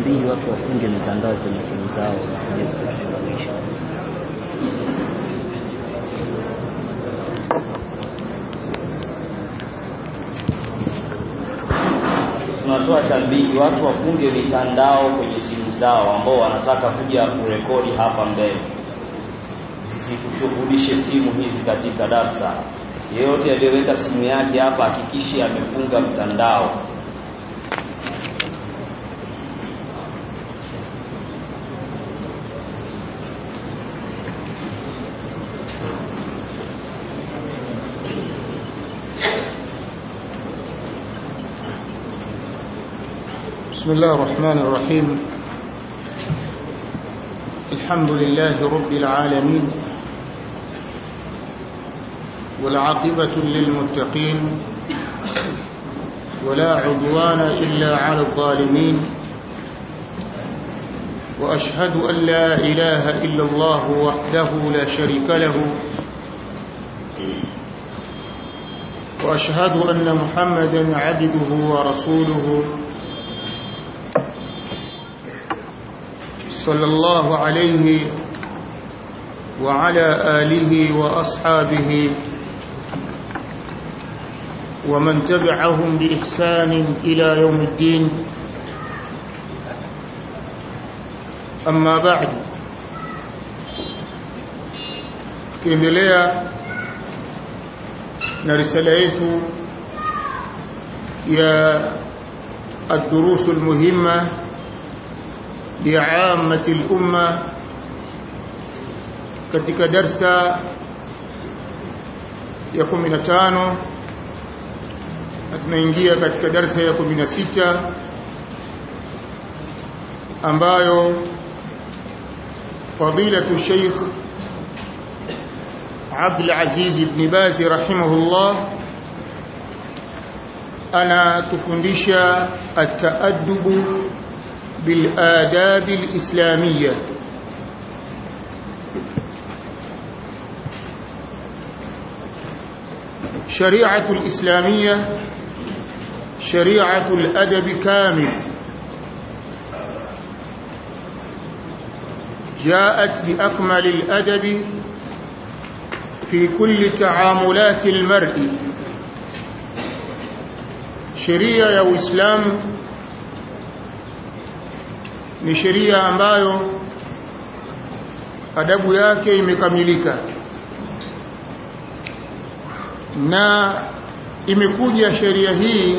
tambihi watu wafunge mitandao kwenye simu zao wasije kushughulisha. tunatoa tambihi watu wafunge mitandao kwenye simu zao ambao wanataka kuja kurekodi hapa mbele zisikushughulishe simu hizi katika darsa yeyote aliyeweka simu yake hapa hakikishe amefunga mtandao بسم الله الرحمن الرحيم الحمد لله رب العالمين والعاقبة للمتقين ولا عدوان إلا على الظالمين وأشهد أن لا إله إلا الله وحده لا شريك له وأشهد أن محمدا عبده ورسوله صلى الله عليه وعلى آله وأصحابه ومن تبعهم بإحسان إلى يوم الدين أما بعد tukiendelea na risala yetu ya الدروس المهمه لعامة الأمة katika darsa ya 15 na tunaingia katika darsa ya 16 ambayo fadilatu Sheikh Abdul Aziz ibn Baz rahimahullah anatufundisha at-ta'addubu بالآداب الإسلامية شريعة الإسلامية شريعة الأدب كامل جاءت بأكمل الأدب في كل تعاملات المرء شريعة يا إسلام ni sheria ambayo adabu yake imekamilika na imekuja sheria hii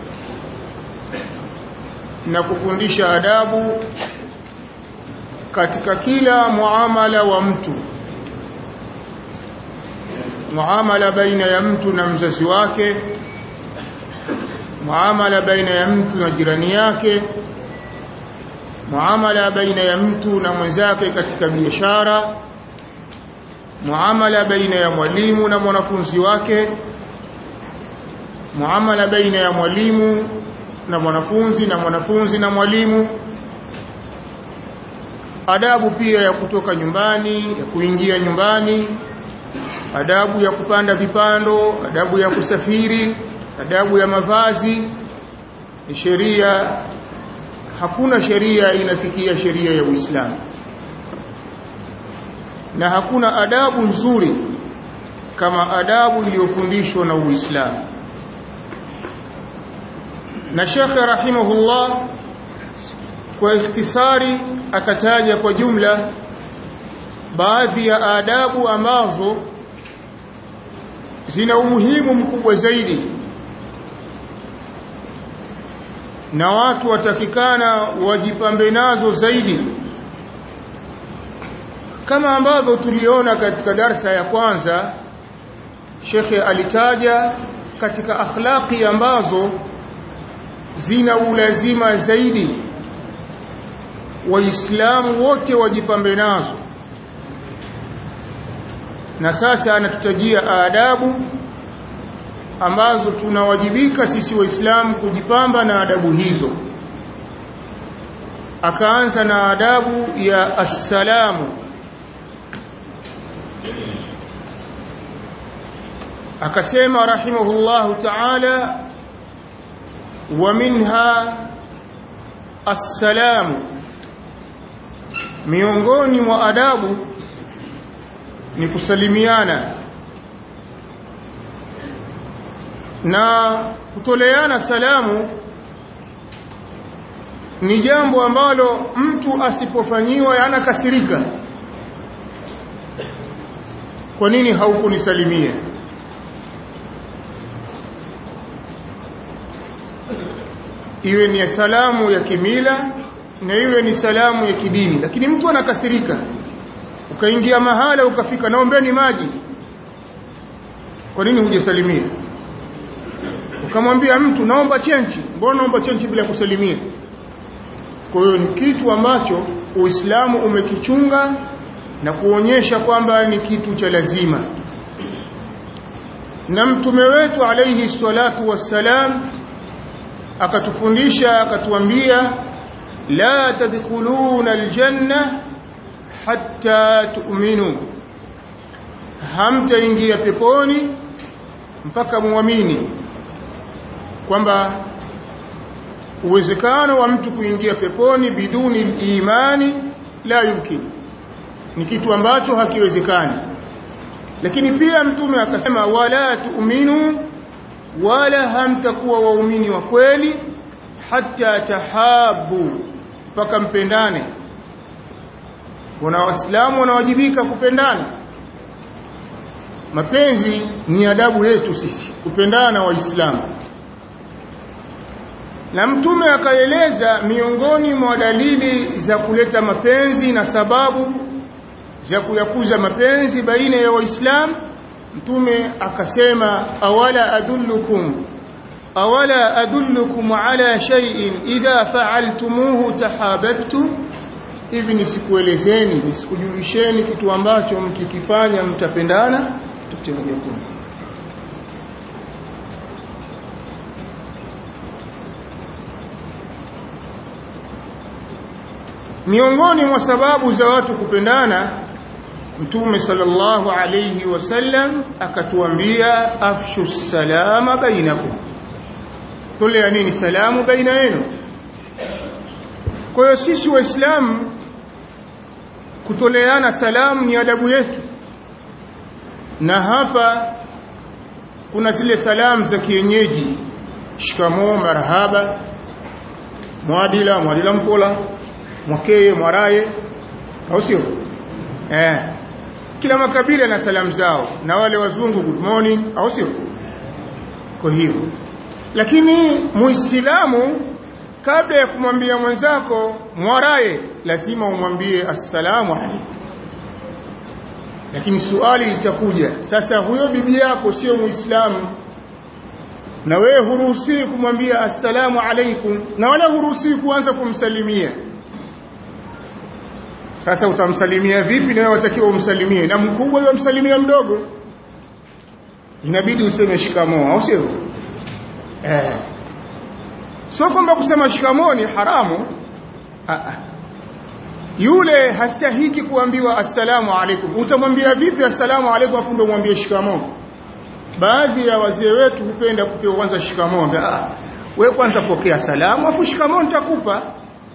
na kufundisha adabu katika kila muamala wa mtu muamala baina ya mtu na mzazi wake muamala baina ya mtu na jirani yake muamala baina ya mtu na mwenzake katika biashara muamala baina ya mwalimu na mwanafunzi wake muamala baina ya mwalimu na mwanafunzi na mwanafunzi na mwalimu adabu pia ya kutoka nyumbani ya kuingia nyumbani adabu ya kupanda vipando adabu ya kusafiri adabu ya mavazi ni sheria hakuna sheria inafikia sheria ya Uislamu na hakuna adabu nzuri kama adabu iliyofundishwa na Uislamu na Sheikh rahimahullah kwa ikhtisari akataja kwa jumla baadhi ya adabu ambazo zina umuhimu mkubwa zaidi na watu watakikana wajipambe nazo zaidi kama ambavyo tuliona katika darsa ya kwanza shekhe alitaja katika akhlaqi ambazo zina ulazima zaidi waislamu wote wajipambe nazo na sasa anatutajia adabu ambazo tunawajibika sisi waislamu kujipamba na adabu hizo akaanza na adabu ya assalamu akasema rahimahullahu ta'ala wa minha assalamu miongoni mwa adabu ni kusalimiana na kutoleana salamu ni jambo ambalo mtu asipofanyiwa anakasirika kwa nini haukunisalimia iwe ni salamu ya kimila na iwe ni salamu ya kidini lakini mtu anakasirika ukaingia mahala ukafika naombeni maji kwa nini hujasalimia ukamwambia mtu naomba chenchi mbona naomba chenchi bila kusalimia kwa hiyo ni kitu ambacho uislamu umekichunga na kuonyesha kwamba ni kitu cha lazima na mtume wetu alayhi salatu wassalam akatufundisha akatuambia la tadkhuluna aljanna hatta tu'minu hamtaingia peponi mpaka muamini kwamba uwezekano wa mtu kuingia peponi biduni imani la yumkin ni kitu ambacho hakiwezekani lakini pia mtume akasema wala tu'minu wala hamtakuwa waumini wa kweli hata tahabu mpaka mpendane wana waislamu wanawajibika kupendana mapenzi ni adabu yetu sisi kupendana waislamu na mtume akaeleza miongoni mwa dalili za kuleta mapenzi na sababu za kuyakuza mapenzi baina ya waislamu mtume akasema awala adullukum awala adullukum ala shay'in idha fa'altumuhu tahabbtum hivi nisikuelezeni nisikujulisheni kitu ambacho mkikifanya mtapendana tutakuja kuna miongoni mwa sababu za watu kupendana mtume sallallahu alayhi wasallam akatuambia afshu salama bainakum tolea nini salamu baina yenu kwa hiyo sisi waislamu kutoleana salamu ni adabu yetu na hapa kuna zile salamu za kienyeji shikamoo marhaba mwadila mwadila mpola mwakeye mwaraye au sio eh kila makabila na salamu zao na wale wazungu good morning au sio kwa hivyo lakini muislamu kabla ya kumwambia mwenzako mwaraye lazima umwambie assalamu alaykum lakini suali litakuja sasa huyo bibi yako sio muislamu na wewe huruhusiwi kumwambia assalamu alaikum na wala huruhusiwi kuanza kumsalimia sasa utamsalimia vipi na wewe watakiwa umsalimie na mkubwa yule msalimia mdogo inabidi useme shikamoo au sio eh sio kwamba kusema shikamoo ni haramu ah yule hastahiki kuambiwa assalamu alaikum utamwambia vipi assalamu alaikum afu ndo mwambie shikamoo baadhi ya wazee wetu hupenda kupewa kwanza shikamoo ah wewe kwanza pokea salamu afu shikamoo nitakupa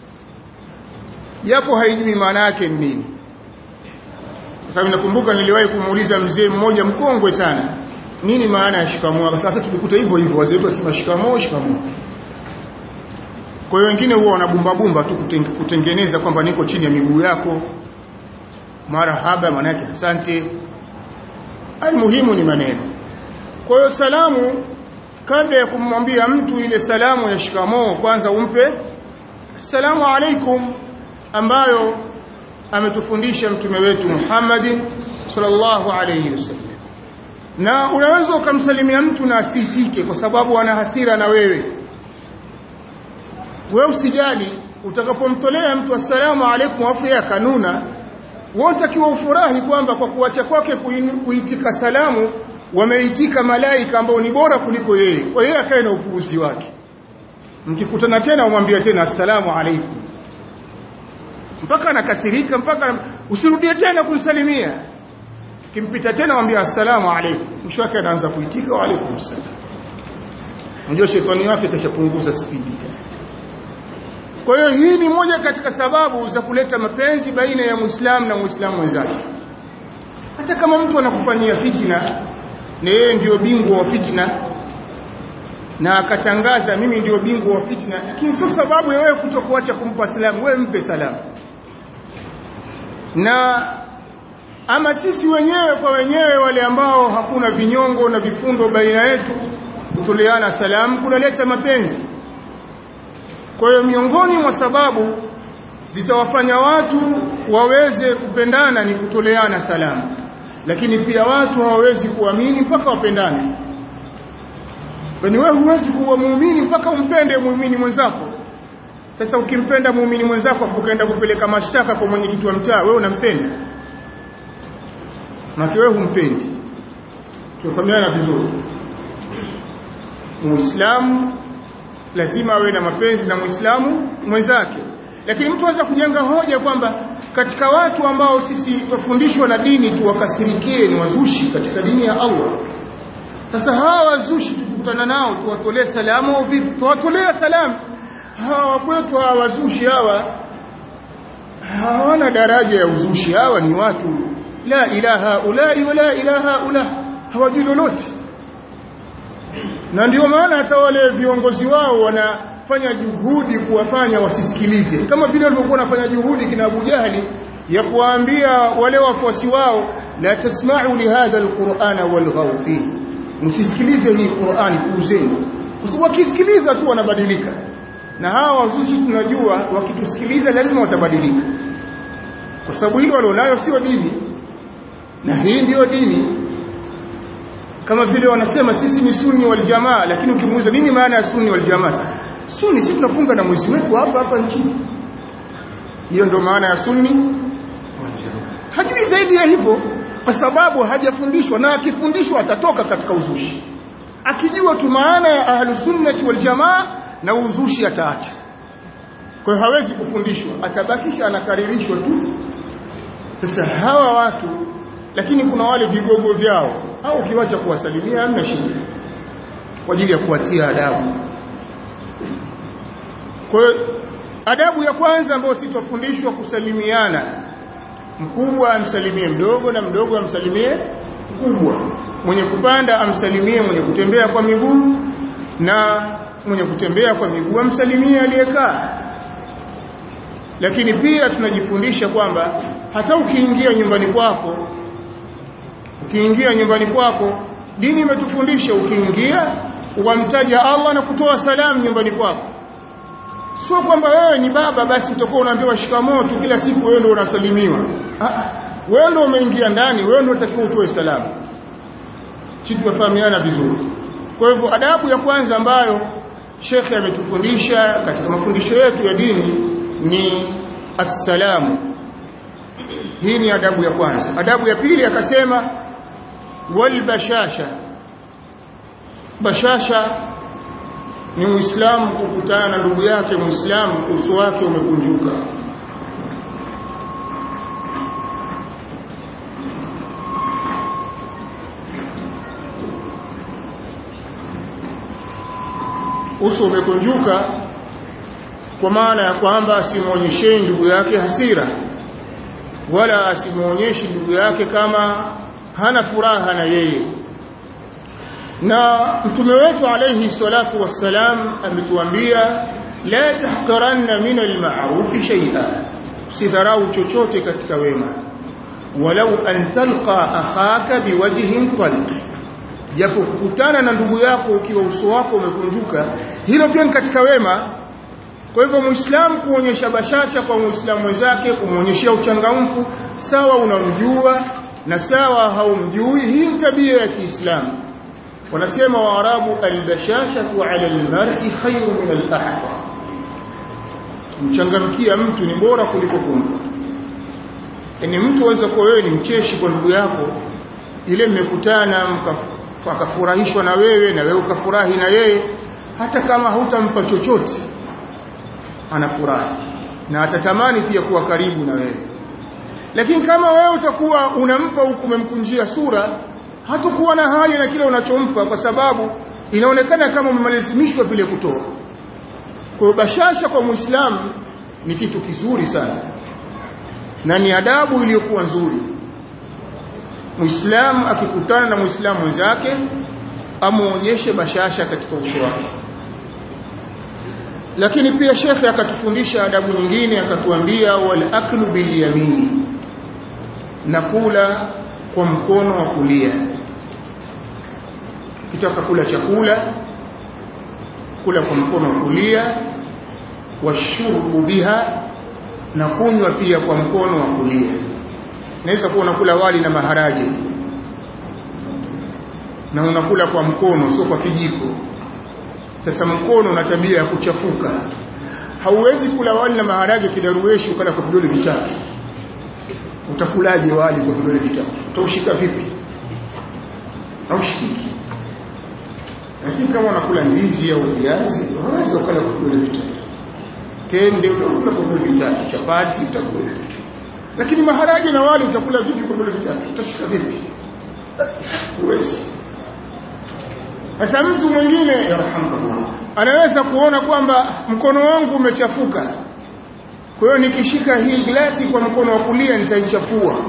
japo haijui maana yake ni nini sababu nakumbuka niliwahi kumuuliza mzee mmoja mkongwe sana nini maana ya shikamoo sasa tulikuta hivyo hivyo wazee wetu wasema shikamoo shikamoo kwa hiyo wengine huwa wanabumba bumba tu kutengeneza kwamba niko chini ya miguu yako marahaba maana yake asante almuhimu ni maneno kwa hiyo salamu kabla ya kumwambia mtu ile salamu ya shikamoo kwanza umpe assalamu alaikum ambayo ametufundisha mtume wetu Muhammad sallallahu alayhi wasallam na unaweza ukamsalimia mtu na asitike kwa sababu ana hasira na wewe wewe usijali utakapomtolea mtu assalamu alaykum afu ya kanuna wotakiwa ufurahi kwamba kwa kuacha kwake kuitika salamu wameitika malaika ambao ni bora kuliko yeye kwa yeye akae na upuuzi wake mkikutana tena umwambie tena assalamu alaykum mpaka anakasirika mpaka usirudie tena kumsalimia kimpita tena mwambie assalamu alaykum mwisho wake anaanza kuitika wa alaykum salam unajua shetani wake kashapunguza spidi tena kwa hiyo hii ni moja katika sababu za kuleta mapenzi baina ya muislamu na muislamu mwenzake hata kama mtu anakufanyia fitina na yeye ndio bingwa wa fitina na akatangaza mimi ndio bingwa wa fitna lakini sio sababu ya wewe kutokuacha kumpa salamu wewe mpe salamu na ama sisi wenyewe kwa wenyewe wale ambao hakuna vinyongo na vifundo baina yetu kutoleana salamu kunaleta mapenzi kwa hiyo miongoni mwa sababu zitawafanya watu waweze kupendana ni kutoleana salamu lakini pia watu hawawezi kuamini mpaka wapendane Kwani wewe huwezi kuwa muumini mpaka umpende muumini mwenzako. Sasa ukimpenda muumini mwenzako ukaenda kupeleka mashtaka kwa mwenyekiti wa mtaa, wewe unampenda? Na wewe humpendi. Tufahamiana vizuri. Muislamu lazima awe na mapenzi na Muislamu mwenzake. Lakini mtu anaweza kujenga hoja kwamba katika watu ambao sisi tufundishwa na dini tuwakasirikie ni wazushi katika dini ya Allah. Sasa hawa wazushi tukutana nao tuwatolee salamu au vipi? Tuwatolee salamu. Hawa kwetu hawa wazushi hawa hawana daraja ya uzushi. Hawa ni watu la ilaha ulai wala ilaha ula, hawajui lolote. Na ndio maana hata wale viongozi wao wanafanya juhudi kuwafanya wasisikilize, kama vile walivyokuwa wanafanya juhudi kina Abu Jahali ya kuwaambia wale wafuasi wao, la tasma'u lihadha alqur'ana walghaw fihi msisikilize hii Qur'ani puuzeni kwa sababu wakisikiliza tu wanabadilika na hawa wazushi tunajua wakitusikiliza lazima watabadilika kwa sababu hilo walionayo sio dini na hii ndiyo dini kama vile wanasema sisi ni sunni wal jamaa lakini ukimuuliza nini maana ya sunni wal jamaa sunni sisi tunafunga na mwezi wetu hapa hapa nchini hiyo ndio maana ya sunni wal jamaa hajui zaidi ya hivyo kwa sababu hajafundishwa na akifundishwa atatoka katika uzushi akijua tu maana ya ahlusunnati wal jamaa na uzushi ataacha kwa hiyo hawezi kufundishwa atabakisha anakaririshwa tu sasa hawa watu lakini kuna wale vigogo vyao au ukiwacha kuwasalimia hamna shida kwa ajili ya kuwatia adabu kwa hiyo adabu ya kwanza ambayo sisi tufundishwa kusalimiana mkubwa amsalimie mdogo na mdogo amsalimie mkubwa mwenye kupanda amsalimie mwenye kutembea kwa miguu na mwenye kutembea kwa miguu amsalimie aliyekaa lakini pia tunajifundisha kwamba hata ukiingia nyumbani kwako ukiingia nyumbani kwako dini imetufundisha ukiingia ukamtaja Allah na kutoa salamu nyumbani kwako sio kwamba wewe ni baba basi utakuwa unaambiwa shikamoo tu kila siku wewe ndio unasalimiwa wewe ndio umeingia ndani wewe ndio utakiwa utoe salamu sisi tufahamiana vizuri kwa hivyo adabu ya kwanza ambayo shekhe ametufundisha katika mafundisho yetu ya dini ni assalamu hii ni adabu ya kwanza adabu ya pili akasema walbashasha bashasha ni muislamu kukutana na ndugu yake muislamu uso wake umekunjuka uso umekunjuka kwa maana ya kwamba asimuonyesheni ndugu yake hasira wala asimuonyeshi ndugu yake kama hana furaha na yeye na mtume wetu alayhi salatu wassalam ametuambia la tahqiranna min alma'ruf shay'a usidharau chochote katika wema walau an talqa akhaka biwajhin talq japo kukutana na ndugu yako ukiwa uso wako umekunjuka hilo pia ni katika wema kwa hivyo muislamu kuonyesha bashasha kwa muislamu wenzake kumwonyeshia uchangamfu sawa unamjua na sawa haumjui hii ni tabia ya Kiislamu wanasema waarabu albashashatu ala almar'i khayru min al-ahfa mchangamkia mtu ni bora kuliko kumpa yani mtu aweza kuwa wewe ni mcheshi kwa ndugu yako ile mmekutana mkafurahishwa na wewe na wewe ukafurahi na yeye hata kama hutampa chochote anafurahi na atatamani pia kuwa karibu na wewe lakini kama wewe utakuwa unampa huku umemkunjia sura hatakuwa na haja na kile unachompa kwa sababu inaonekana kama umelazimishwa vile kutoa kwa bashasha kwa muislamu ni kitu kizuri sana na ni adabu iliyokuwa nzuri muislamu akikutana na muislamu mwenzake amuonyeshe bashasha katika uso wake lakini pia shekhe akatufundisha adabu nyingine akatuambia wal aklu bil yamini na kula kwa mkono wa kulia kitaka kula chakula kula kwa mkono wa kulia washurbu biha na kunywa pia kwa mkono wa kulia naweza kuwa unakula wali na maharage na unakula kwa mkono sio kwa kijiko sasa mkono una tabia ya kuchafuka hauwezi kula wali na maharage kidaruweshi ukala kwa vidole vitatu utakulaje wali kwa vidole vitatu utaushika vipi haushikiki lakini kama unakula ndizi au viazi unaweza ukala kwa vidole vitatu tende utakula kwa vidole vitatu chapati utakula lakini maharage na wali utakula vipi kwa vidole vitatu utashika vipi huwezi sasa mtu mwingine yarhamukallah anaweza kuona kwamba mkono wangu umechafuka kwa hiyo nikishika hii glasi kwa mkono wa kulia nitaichafua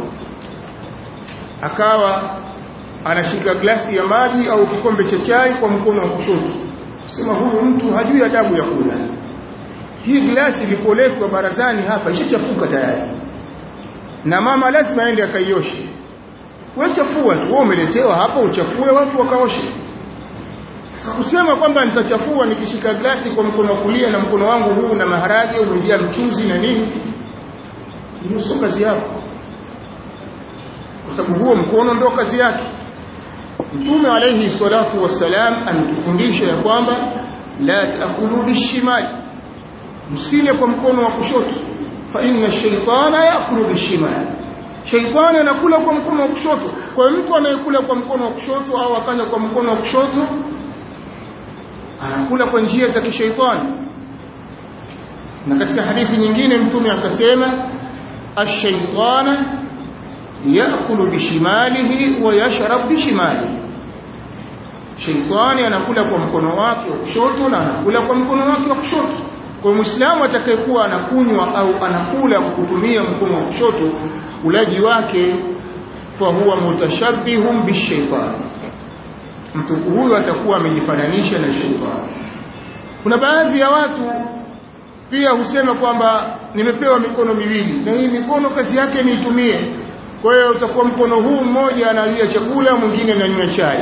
akawa anashika glasi ya maji au kikombe cha chai kwa mkono wa kushoto sema huyu mtu hajui adabu ya kula hii glasi ilipoletwa barazani hapa ishachafuka tayari na mama lazima aende akaioshe wewe chafua tu wewe umeletewa hapa uchafue watu wakaoshe kusema kwamba nitachafua nikishika glasi kwa mkono wa kulia na mkono wangu huu na maharage umejaa mchuzi na nini hiyo sio kazi yako kwa sababu huo mkono ndio kazi yake mtume alayhi salatu wassalam ametufundisha ya kwamba la taakulu bishimali msile kwa mkono wa kushoto fa inna shaytana yaakulu bishimali shaitani anakula kwa mkono wa kushoto kwa mtu anayekula kwa mkono wa kushoto au akanya kwa mkono wa kushoto anakula kwa njia za kishaitani na katika hadithi nyingine mtume akasema ash-shaytana yakulu bishimalihi wa yashrab bishimalihi shaitani anakula kwa mkono wake wa kushoto na anakula kwa mkono wake wa kushoto kwa muislamu atakayekuwa anakunywa au anakula kwa kutumia mkono wa kushoto ulaji wake fa huwa mutashabbihun bishaitani mtu huyu atakuwa amejifananisha na shetani kuna baadhi ya watu pia husema kwamba nimepewa mikono miwili na hii mikono kazi yake niitumie kwa hiyo utakuwa mkono huu mmoja analia chakula mwingine ananywa chai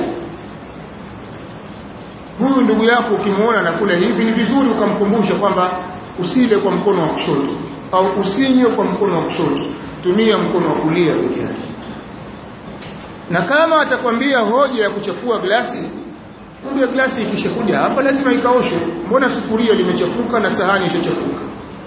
huyu ndugu yako ukimwona anakula hivi ni vizuri ukamkumbusha kwamba usile kwa mkono wa kushoto au usinywe kwa mkono wa kushoto tumia mkono wa kulia peke yake na kama atakwambia hoja ya kuchafua glasi kumbe glasi ikishakuja hapa lazima ikaoshwe mbona sufuria limechafuka na sahani ishachafuka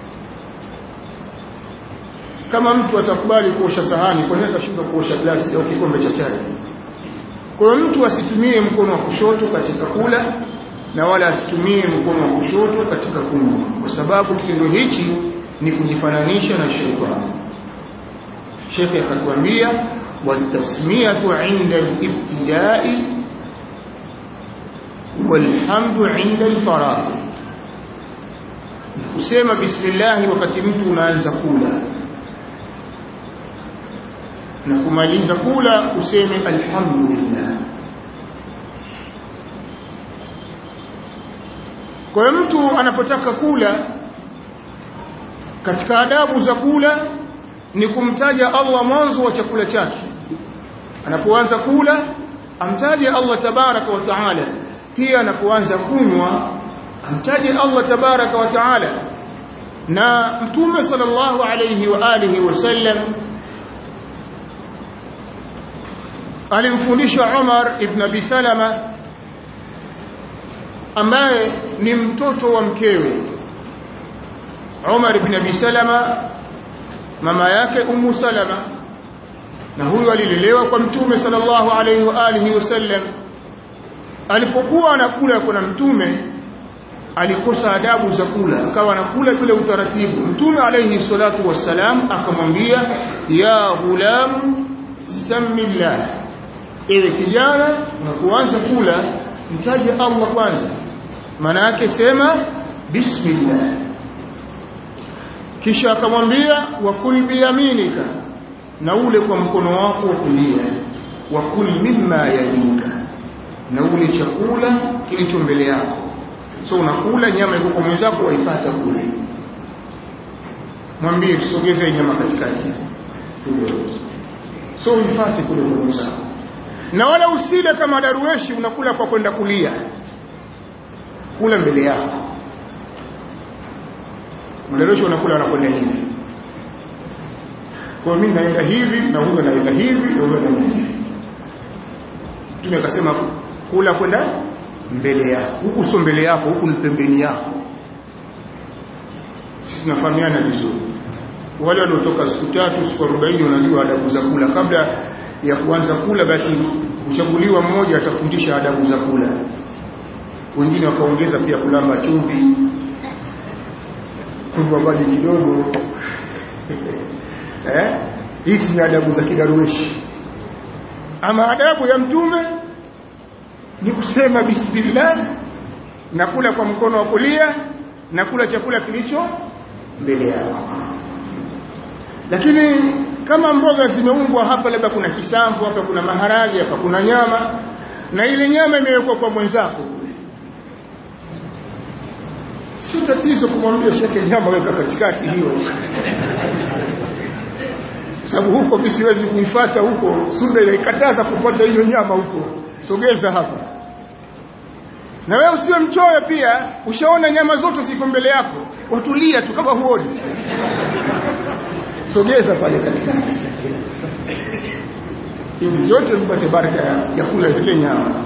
kama mtu atakubali kuosha sahani kwa nini akashindwa kuosha glasi au kikombe cha chai kwa hiyo mtu asitumie mkono wa kushoto katika kula na wala asitumie mkono wa kushoto katika kunywa kwa sababu kitendo hichi ni kujifananisha na shetani shekhe akatuambia والتسمية عند الابتداء والحمد عند الفراغ kusema bismillah wakati mtu unaanza kula na kumaliza kula useme alhamdulillah kwa hiyo mtu anapotaka kula katika adabu za kula ni kumtaja Allah mwanzo wa chakula chake anapoanza kula amtaje Allah tabaraka wa taala pia anapoanza kunywa amtaje Allah tabaraka wa taala na mtume sallallahu alayhi wa alihi wasallam alimfundisha Umar ibn Abi Salama ambaye ni mtoto wa mkewe Umar ibn Abi Salama mama yake Ummu Salama na huyo alilelewa kwa mtume sallallahu alayhi wa alihi wasallam alipokuwa anakula kuna mtume alikosa adabu za kula akawa anakula bila utaratibu mtume alayhi salatu wassalam akamwambia ya ghulam samillah ewe kijana unapoanza kula mtaje Allah kwanza maana yake sema bismillah kisha akamwambia wakul biyaminika na ule kwa mkono wako wa kulia wakul mimma yalika na ule chakula kilicho mbele yako so unakula nyama iko kwa mwenzako waipata kule mwambie tusogeze nyama katikati so uifate kule kwa mwenzako na wala usile kama darueshi unakula kwa kwenda kulia kula mbele yako madarueshi wanakula wanakwenda hivi kwa mimi naenda hivi na huyo naenda hivi na huyo naenda hivi Mtume akasema kula kwenda mbele yako huku sio mbele yako huku ni pembeni yako sisi tunafahamiana vizuri wale waliotoka siku tatu siku 40 wanajua adabu za kula kabla ya kuanza kula basi uchaguliwa mmoja atafundisha adabu za kula wengine wakaongeza pia kulamba chumvi kunywa maji kidogo eh hizi ni adabu za kidarueshi ama adabu ya mtume ni kusema bismillah na kula kwa mkono wa kulia na kula chakula kilicho mbele yako lakini kama mboga zimeungwa hapa labda kuna kisamvu hapa kuna maharage hapa kuna nyama na ile nyama imewekwa kwa mwenzako si tatizo kumwambia sheke nyama weka katikati hiyo sababu huko mimi siwezi kuifuata huko sunna inaikataza kufuata hiyo nyama huko sogeza hapa na wewe usiwe mchoyo pia ushaona nyama zote ziko mbele yako watulia tu kama huoni sogeza pale katikati ili yote mpate baraka ya kula zile nyama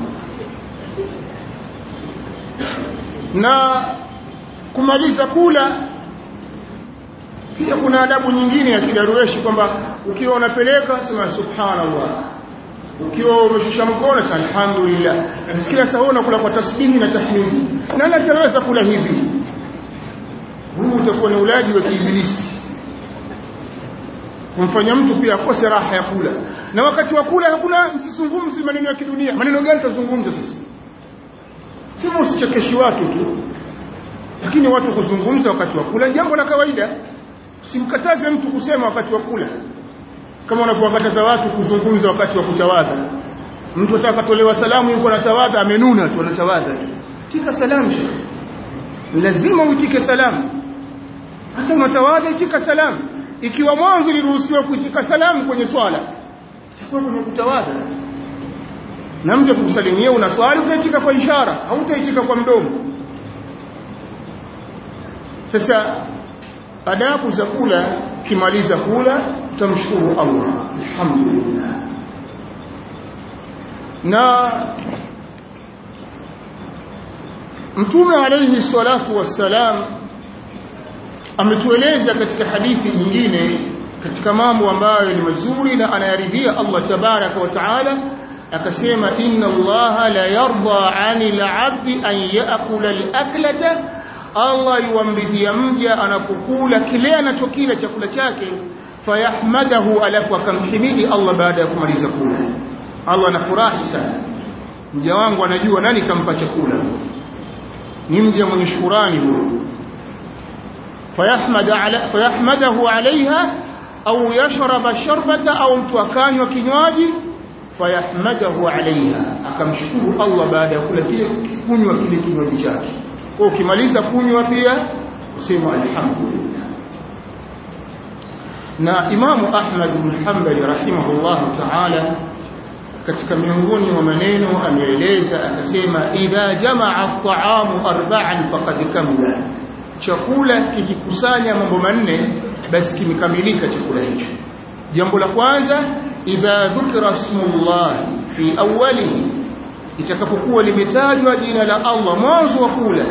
na kumaliza kula pia kuna adabu nyingine ya kidarueshi kwamba ukiwa unapeleka sema subhanallah ukiwa umeshusha mkono sema alhamdulillah nasikia sasa unakula kwa tasbihi na tahmidi nani ataweza kula hivi huu utakuwa ni ulaji wa kiibilisi kumfanya mtu pia akose raha ya kula na wakati wa kula hakuna msizungumzi maneno ya kidunia maneno gani tutazungumza sasa sema usichekeshi watu tu lakini watu kuzungumza wakati wa kula jambo la kawaida usimkataze mtu kusema wakati wa kula kama unapowakataza watu kuzungumza wakati wa kutawadha mtu atakatolewa salamu yuko anatawadha amenuna tu anatawadha tika salamu shekhi lazima uitike salamu hata unatawadha itika salamu ikiwa mwanzo iliruhusiwa kuitika salamu kwenye swala itakuwa kwenye kutawadha na mje kukusalimia una swali utaitika kwa ishara hautaitika kwa mdomo sasa adabu za kula kimaliza kula utamshukuru Allah alhamdulillah na mtume alayhi salatu wassalam ametueleza katika hadithi nyingine katika mambo ambayo ni mazuri na anayaridhia Allah tabaraka wa taala akasema inna Allah la yarda 'anil 'abdi an ya'kula al-aklata Allah yuamridhia mja anapokula kile anachokila chakula chake fayahmadahu alafu akamhimidi Allah baada ya kumaliza kula Allah anafurahi sana mja wangu anajua nani kampa chakula ni mja mwenye shukrani huyo fayahmada ala fayahmadahu alaiha au yashraba sharbata au mtu akanywa kinywaji fayahmadahu alaiha akamshukuru Allah baada ya kula kile kunywa kile kinywaji chake kwa ukimaliza kunywa pia usema alhamdulillah na Imamu Ahmad bin Hanbali rahimahullah ta'ala katika miongoni mwa maneno ameeleza akasema idha jamaa at-ta'amu arba'an faqad kamula chakula kikikusanya mambo manne basi kimekamilika chakula hicho jambo la kwanza idha dhukira ismullah fi awwalihi itakapokuwa limetajwa jina la Allah mwanzo wa kula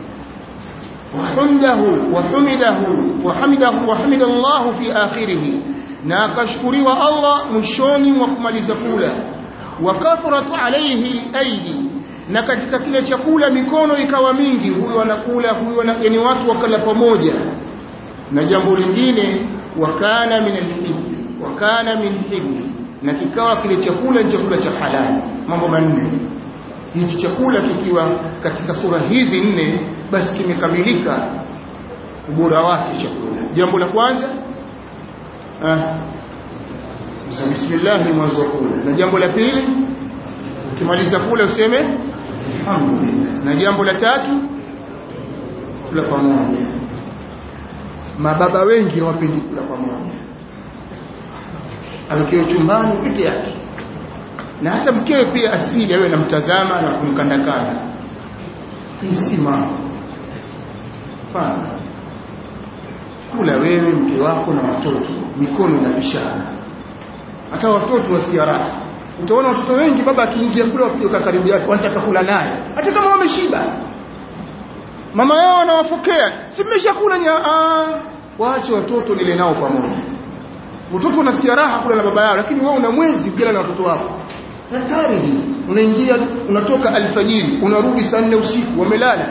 wahamdahu wahamidahu wahamidahu wahamida Allah fi akhirih na akashukuriwa Allah mwishoni mwa kumaliza kula wa kathrat alayhi al-aidi na katika kile chakula mikono ikawa mingi huyo anakula huyo na yani watu wakala pamoja na jambo lingine wakana min al-hibbi wakana min hibbi na kikawa kile chakula ni chakula cha halali mambo manne hichi chakula kikiwa katika sura hizi nne basi kimekamilika ubora wake chakula jambo la kwanza ah bismillah mwanzo kula na jambo la pili ukimaliza kula useme alhamdulillah na jambo la tatu kula pamoja mababa wengi hawapendi kula pamoja awekewe chumbani peke yake na hata mkewe pia asili awe namtazama na kumkandakanda hii si mambo pana kula wewe mke wako na watoto mikono inapishana hata watoto wasikia raha utaona watoto wengi baba akiingia kule wapiga karibu yake wanataka kula naye hata kama wameshiba mama yao anawapokea si mmeshakula nya waache watoto nile nao pamoja watoto wanasikia raha kula na baba yao lakini wewe una mwezi ukila na watoto wako hatari hii unaingia unatoka alfajiri unarudi saa nne usiku wamelala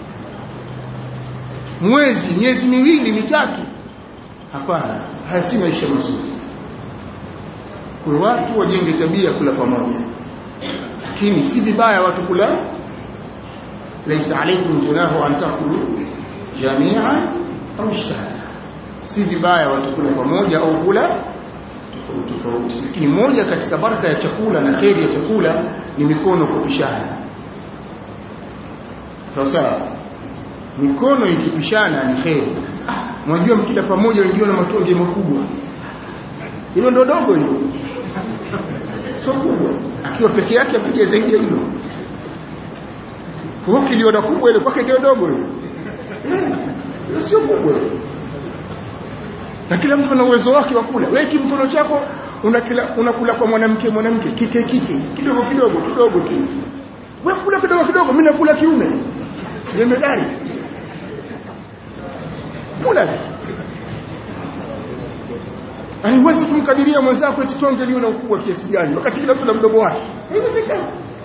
mwezi miezi miwili mitatu hapana haya si maisha mazuri kwa watu wajenge tabia kula pamoja lakini si vibaya watu kula laisa alaykum junahu an takulu jami'an au shata si vibaya watu kula pamoja au kula tofauti tofauti lakini moja katika baraka ya chakula na kheri ya chakula ni mikono kupishana sawa sawa mikono ikipishana ni kheri ah, mwajua mkila pamoja wengine na matonge makubwa hilo ndo dogo hilo sio kubwa akiwa peke yake apige zaidi ya hilo kwa kiliona kubwa ile kwake ndio dogo hilo eh, sio kubwa na kila mtu ana uwezo wake wa kula wewe kimkono chako unakula unakula kwa mwanamke mwanamke kike kike kidogo kidogo kidogo tu wewe kula kidogo kidogo mimi nakula kiume jemedari kula haiwezi kumkadiria mwenzako eti tonge liwe na ukubwa kiasi gani wakati kila mtu na mdomo wake haiwezekani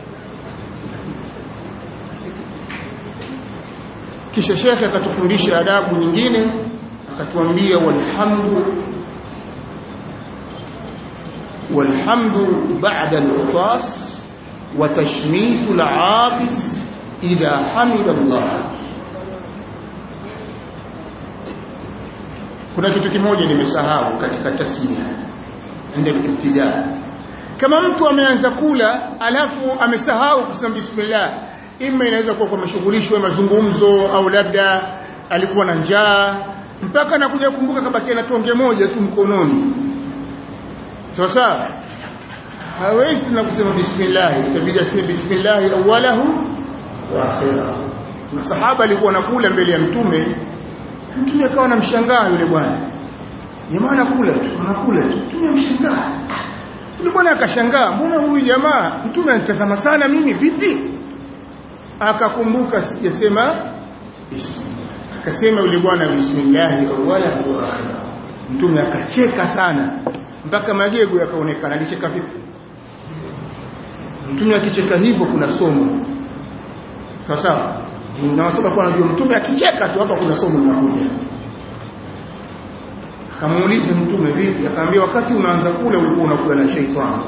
kisha shekhe akatufundisha adabu nyingine akatuambia walhamdu walhamdu ba'da al-utas wa tashmitu al-aabis idha hamida Allah kuna kitu kimoja nimesahau katika tasmia ndio ibtidaa kama mtu ameanza kula alafu amesahau kusema bismillah ima inaweza kuwa kwa mashughulishwa mazungumzo au labda alikuwa na njaa mpaka anakuja kukumbuka kabakia na tonge moja tu mkononi sawa sawa hawezi na kusema bismillah itabidi aseme bismillah awalahu wa akhirahu masahaba alikuwa anakula mbele ya mtume mtume akawa anamshangaa yule bwana jamaa anakula tu anakula tu mtume amshangaa yule bwana akashangaa mbona huyu jamaa mtume anitazama sana mimi vipi akakumbuka sijasema akasema yule bwana bismillah awala wa akhira mtume akacheka sana mpaka magego yakaonekana alicheka vipi mtume akicheka hivyo kuna somo sawa sawa na sababu kwa anajua mtume akicheka tu hapa kuna somo linakuja akamuuliza mtume vipi akaambia wakati unaanza kula ulikuwa unakula na sheitani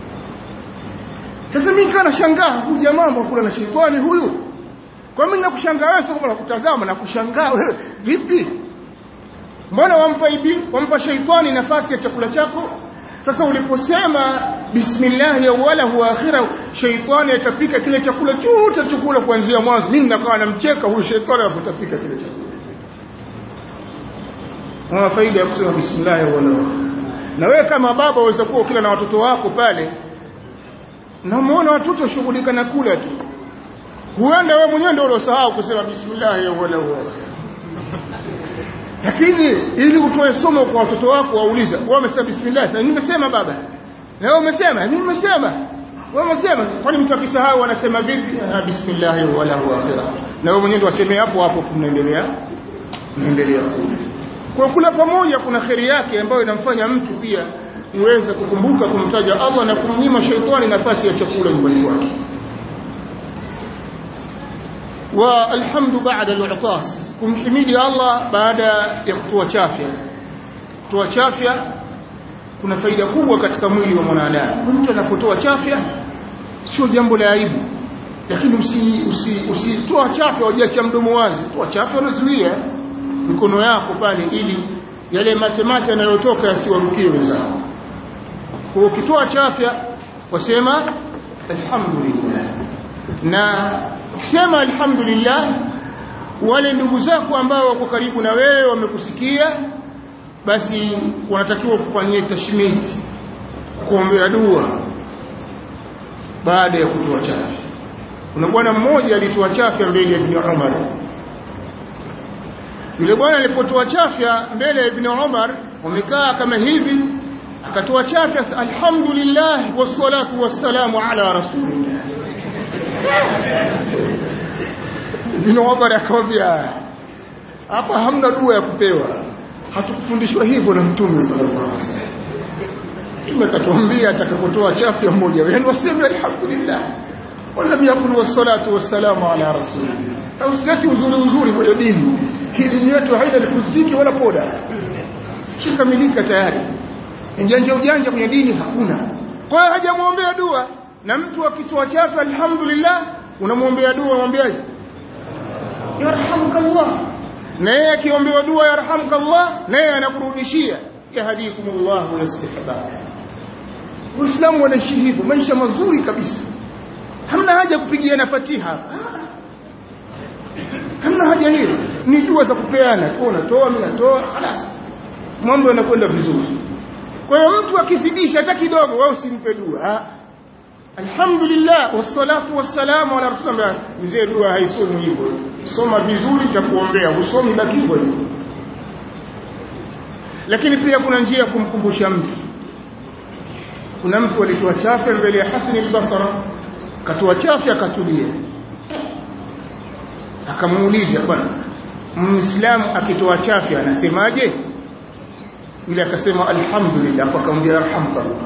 sasa mimi kana shangaa huyu jamaa kula na sheitani huyu kwa mimi nakushangaa wewe sio nakutazama na kushangaa wewe vipi mbona wampa ibi wampa sheitani nafasi ya chakula chako sasa uliposema bismillah ya wala huwa akhira sheitani atapika kile chakula chote chakula kuanzia mwanzo mimi nakawa namcheka huyu sheitani anapotapika kile chakula Una faida ya kusema bismillah ya wala na wewe kama baba waweza kuwa kila na watoto wako pale na muone watoto shughulika na kula tu huenda wewe mwenyewe ndio uliosahau kusema bismillah ya wala huwa lakini ili utoe somo kwa watoto wako wauliza wewe umesema bismillah sasa nimesema baba na wewe umesema mimi nimesema wewe umesema kwani mtu akisahau anasema vipi ah bismillah wala huwa akhira na wewe mwenyewe ndio waseme hapo hapo tunaendelea tunaendelea kula kwa kula pamoja kuna kheri yake ambayo inamfanya mtu pia uweze kukumbuka kumtaja Allah na kumnyima shaitani nafasi ya chakula nyumbani kwake wa alhamdu ba'da al-utas kumhimidi Allah baada ya kutoa chafya kutoa chafya kuna faida kubwa katika mwili wa mwanadamu mtu anapotoa chafya sio jambo la aibu lakini usi usi usitoa chafya wajiacha mdomo wazi toa chafya unazuia mikono yako pale ili yale matemate yanayotoka yasiwarukie wenzao kwa ukitoa chafya wasema alhamdulillah na ukisema alhamdulillah wale ndugu zako ambao wako karibu na wewe wamekusikia basi wanatakiwa kufanyia tashmiti kuombea dua baada ya kutoa chafya kuna bwana mmoja alitoa chafya mbele ya Ibn Umar yule bwana alipotoa chafya mbele ya Ibn Umar wamekaa kama hivi akatoa chafya alhamdulillah wassalatu wassalamu ala rasulillah Ibn Umar akamwambia hapa hamna dua ya kupewa hatukufundishwa hivyo na mtume sallallahu alaihi wasallam mtume katuambia atakapotoa chafya mmoja yani waseme alhamdulillah wala yakulu wassalatu wassalamu ala rasulillah au sileti uzuri uzuri kwenye dini hii dini yetu haina lipustiki wala poda shikamilika tayari ujanja ujanja kwenye dini hakuna kwa hiyo hajamwombea dua na mtu akitoa chafya alhamdulillah unamwombea dua mwambiaje yarhamukallah na yeye akiombewa dua yarhamukallah na yeye anakurudishia yahdikumullah wa yuslih balak Uislamu wanaishi hivyo maisha mazuri kabisa hamna haja kupigiana fatiha hamna haja hiyo ni dua za kupeana tu unatoa mimi natoa خلاص mambo yanakwenda vizuri kwa hiyo mtu akizidisha hata kidogo wewe usimpe dua alhamdulillah wassalatu wassalamu ala rasulillah mzee dua haisomi hivyo soma vizuri takuombea usomi baki hivyo lakini pia kuna njia ya kumkumbusha mtu kuna mtu alitoa chafya mbele ya Hasan al-Basra katoa chafya akatulia akamuuliza bwana muislamu akitoa chafya anasemaje yule akasema alhamdulillah akamwambia arhamkallah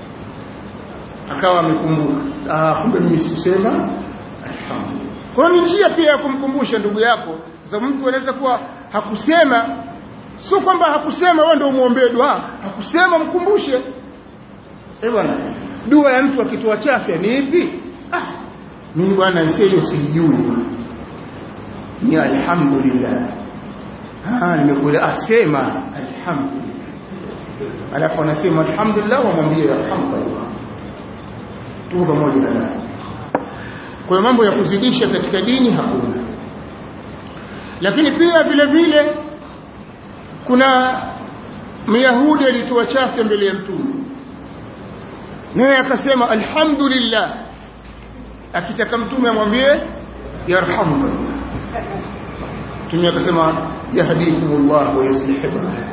akawa amekumbuka ah kumbe mimi sikusema alhamdulillah kwa ni njia pia ya kumkumbusha ndugu yako sababu mtu anaweza kuwa hakusema sio kwamba hakusema wewe ndio umuombee dua hakusema mkumbushe eh bwana dua ya mtu akitoa chafya ni ipi ah mimi bwana hiyo sijui ni alhamdulillah ah nimekula asema alhamdulillah alafu anasema alhamdulillah wamwambie alhamdulillah tu pamoja na kwa hiyo mambo ya kuzidisha katika dini hakuna lakini pia vile vile kuna myahudi alitoa chafya mbele ya mtume naye akasema alhamdulillah akitaka mtume amwambie yarhamukallah mtume akasema yahdikumullah wa yuslih balakum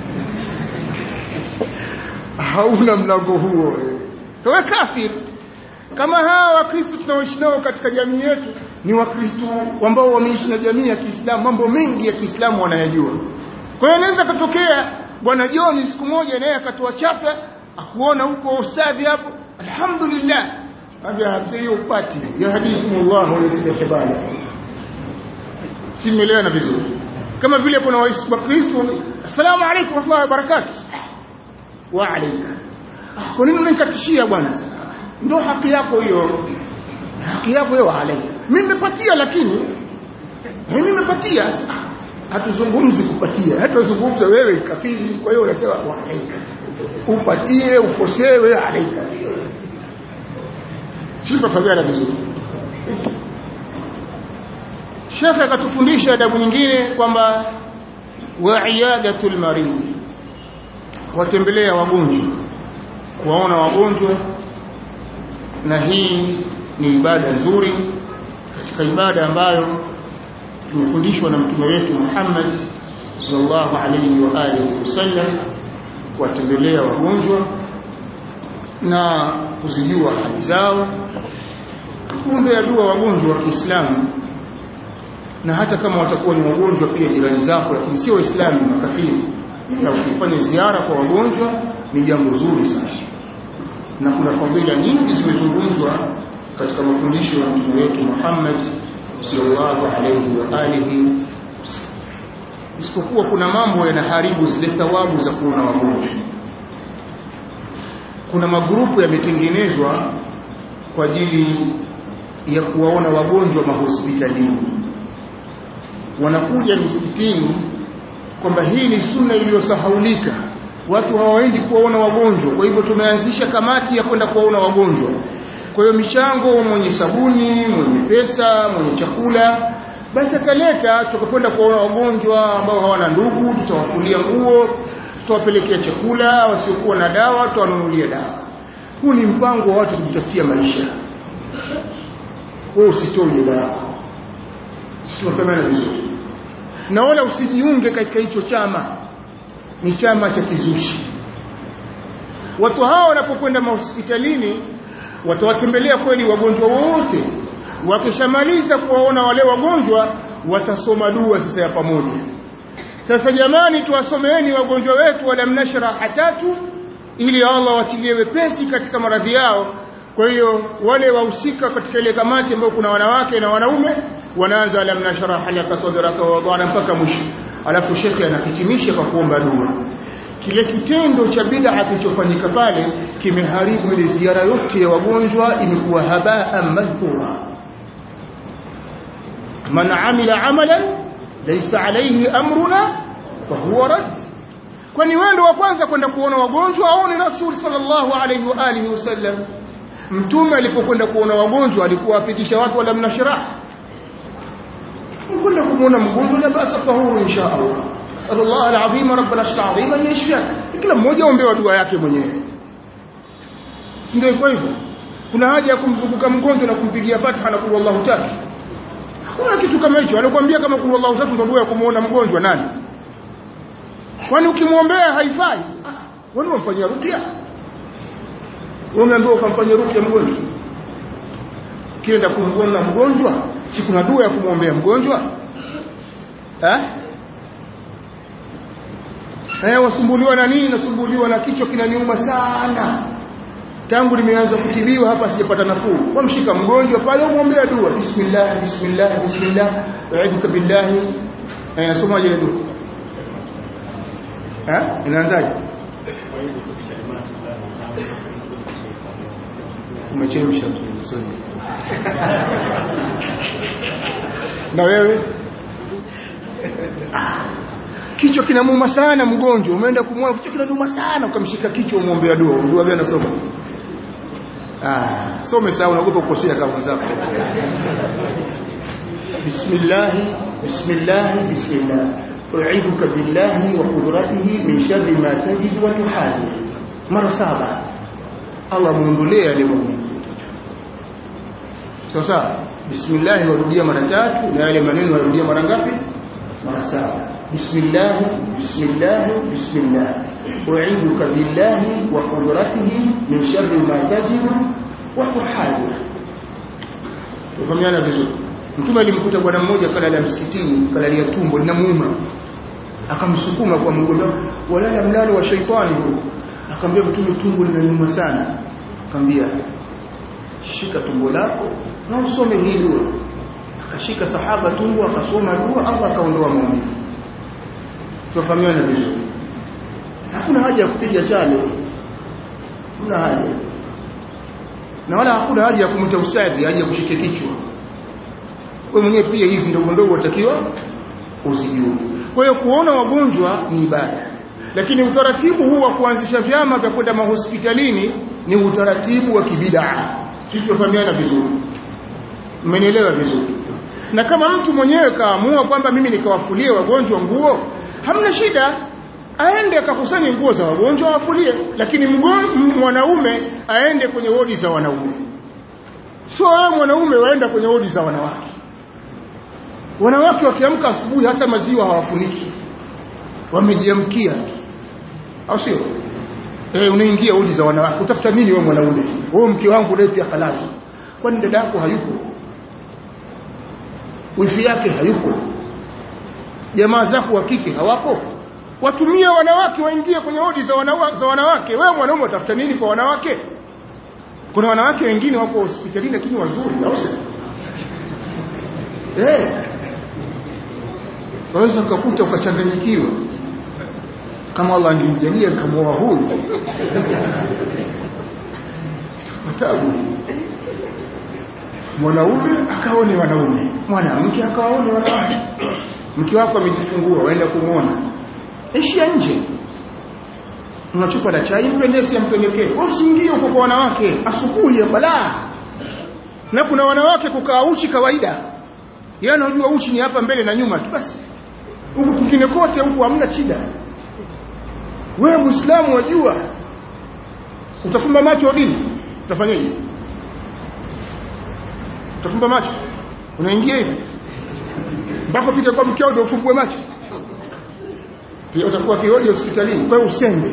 hauna mlango huo wewe kafir kama hawa wakristo tunaoishi nao katika jamii yetu ni wakristo ambao wameishi na jamii ya Kiislamu mambo mengi ya Kiislamu wanayajua kwa hiyo inaweza katokea bwana John siku moja naye akatoa chafya akuona huko ustadhi hapo alhamdulillah abia hiyo upati yahdikumullah wa yuslih balakum simuelewana vizuri kama vile kuna wakristo assalamu alaykum wa rahmatullahi wa barakatuh wa alayka kwa nini unanikatishia bwana ndio haki yako hiyo haki yako hiyo alayka mimi nimepatia lakini mimi nimepatia hatuzungumzi kupatia hatuzungumza wewe kafiri kwa hiyo unasema wa alayka upatie ukosewe alayka sifa fagara vizuri Sheikh akatufundisha adabu nyingine kwamba wa iyadatul marid watembelea wagonjwa kuwaona wagonjwa na hii ni ibada nzuri katika ibada ambayo tumefundishwa na mtume wetu Muhammad sallallahu alaihi wa alihi wasallam kuwatembelea wagonjwa na kuzijua hali zao kuombea dua wagonjwa wa Kiislamu na hata kama watakuwa ni wagonjwa pia jirani zako lakini sio waislamu makafiri na ukifanya ziara kwa wagonjwa ni jambo zuri sana na kuna fadhila nyingi zimezungumzwa katika mafundisho ya mtume wetu Muhammad sallallahu alayhi wa alihi isipokuwa kuna mambo yanaharibu zile thawabu za kuona wagonjwa kuna magrupu yametengenezwa kwa ajili ya kuwaona wagonjwa mahospitalini wanakuja misikitini kwamba hii ni sunna iliyosahaulika watu hawaendi kuwaona wagonjwa kwa hivyo tumeanzisha kamati ya kwenda kuwaona wagonjwa kwa hiyo michango mwenye sabuni mwenye pesa mwenye chakula basi ataleta tukakwenda kuwaona wagonjwa ambao hawana ndugu tutawafulia nguo tutawapelekea chakula wasiokuwa na dawa tutawanunulia dawa huu ni mpango wa watu kujitafutia maisha wewe usitoe dawa tunafahamiana vizuri na wala usijiunge katika hicho chama ni chama cha kizushi watu hawa wanapokwenda mahospitalini watawatembelea kweli wagonjwa wote wakishamaliza kuwaona wale wagonjwa watasoma dua sasa ya pamoja sasa jamani tuwasomeeni wagonjwa wetu wala mnashraha tatu ili Allah watilie wepesi katika maradhi yao kwa hiyo wale wahusika katika ile kamati ambayo kuna wanawake na wanaume wanaanza lam nashrah laka sadraka wa wadana mpaka mwisho alafu shekhi anahitimisha kwa kuomba dua kile kitendo cha bid'a kilichofanyika pale kimeharibu ile ziara yote ya wagonjwa imekuwa habaa madhura man amila amalan laysa alayhi amruna fahuwa rad kwani wewe ndio wa kwanza kwenda kuona wagonjwa au ni rasul sallallahu alayhi wa alihi wasallam mtume alipokwenda kuona wagonjwa alikuwa apitisha watu wala mnashrah kwenda kumuona mgonjwa la basa tahuru insha Allah sallallahu alazim rabbana ashta azima yashfa kila mmoja aombewa dua yake mwenyewe si ndio iko hivyo kuna haja ya kumzunguka mgonjwa na kumpigia fatiha na kullu Allahu tatu hakuna kitu kama hicho alikwambia kama kullu Allahu tatu ndio dua ya kumuona mgonjwa nani kwani ukimwombea haifai wewe unamfanyia rukia umeambiwa ukamfanyia rukia mgonjwa kienda kumwona mgonjwa si kuna dua ya kumwombea mgonjwa eh eh wasumbuliwa na nini nasumbuliwa na kichwa kinaniuma sana tangu nimeanza kutibiwa hapa sijapata nafuu wamshika mgonjwa pale umwombea dua bismillah bismillah bismillah a'udhu billahi eh nasoma ile dua eh inaanzaje umechemsha msoni na wewe kichwa kinamuuma sana mgonjwa umeenda kumwona kichwa kinamuuma sana ukamshika kichwa umwombea dua dua gani nasoma ah some sawa unaogopa kukosea kama wenzako bismillah bismillah bismillah u'idhuka billahi wa qudratihi min sharri ma tajid wa tuhadhi mara saba Allah muondolee yale maumivu sasa bismillah warudia mara tatu na yale maneno warudia mara ngapi mara saba bismillah bismillah bismillah u'idhuka billahi wa qudratihi min sharri ma tajidu wa tuhadhi ufahamiana vizuri mtume alimkuta bwana mmoja kalala msikitini kalalia tumbo linamuuma akamsukuma kwa mgongo walala mlalo wa shaitani huko akamwambia mtume tumbo linaniuma sana akamwambia shika tumbo lako na usome hii dua akashika sahaba tumbo akasoma dua Allah akaondoa maumivu tufahamiana vizuri hakuna haja ya kupiga chale hakuna haja na wala hakuna haja ya kumta usafi haja ya kushika kichwa wewe mwenyewe pia hizi ndogo ndogo utakiwa usijue kwa hiyo kuona wagonjwa ni ibada lakini utaratibu huu wa kuanzisha vyama vya kwenda mahospitalini ni utaratibu wa kibidaa sisi tunafahamiana vizuri mmenielewa vizuri na kama mtu mwenyewe kaamua kwamba mimi nikawafulie wagonjwa nguo hamna shida aende akakusanye nguo za wagonjwa awafulie lakini mwanaume aende kwenye wodi za wanaume sio wewe mwanaume waenda kwenye wodi za wanawake wanawake wakiamka asubuhi hata maziwa hawafuniki wamejiamkia tu au sio eh unaingia wodi za wanawake utafuta nini wewe mwanaume wewe mke wangu leo pia halali kwani dada yako hayupo wifi yake hayupo jamaa zako wa kike hawapo watumie wanawake waingie kwenye wodi za, wanawa, za wanawake wewe mwanaume utafuta nini kwa wanawake kuna wanawake wengine wako hospitalini lakini wazuri au sio eh waweza ukakuta ukachanganyikiwa kama Allah angemjalia kama huyu tabu mwanaume akaone wanaume mwanamke akawaone wanawake mke wako amejifungua waenda kumwona ishia nje una chupa la chai mpendezi ampelekee usiingie huko kwa wanawake asubuhi ya balaa na kuna wanawake kukaa uchi kawaida yeye anajua uchi ni hapa mbele na nyuma tu basi huku kwingine kote huku hamna shida wewe muislamu wajua utafumba macho dini utafanyaje utafumba macho unaingia hivi mpaka ufike kwa mkeo ndio ufungue macho pia utakuwa kihoji hospitalini kwa hiyo usembe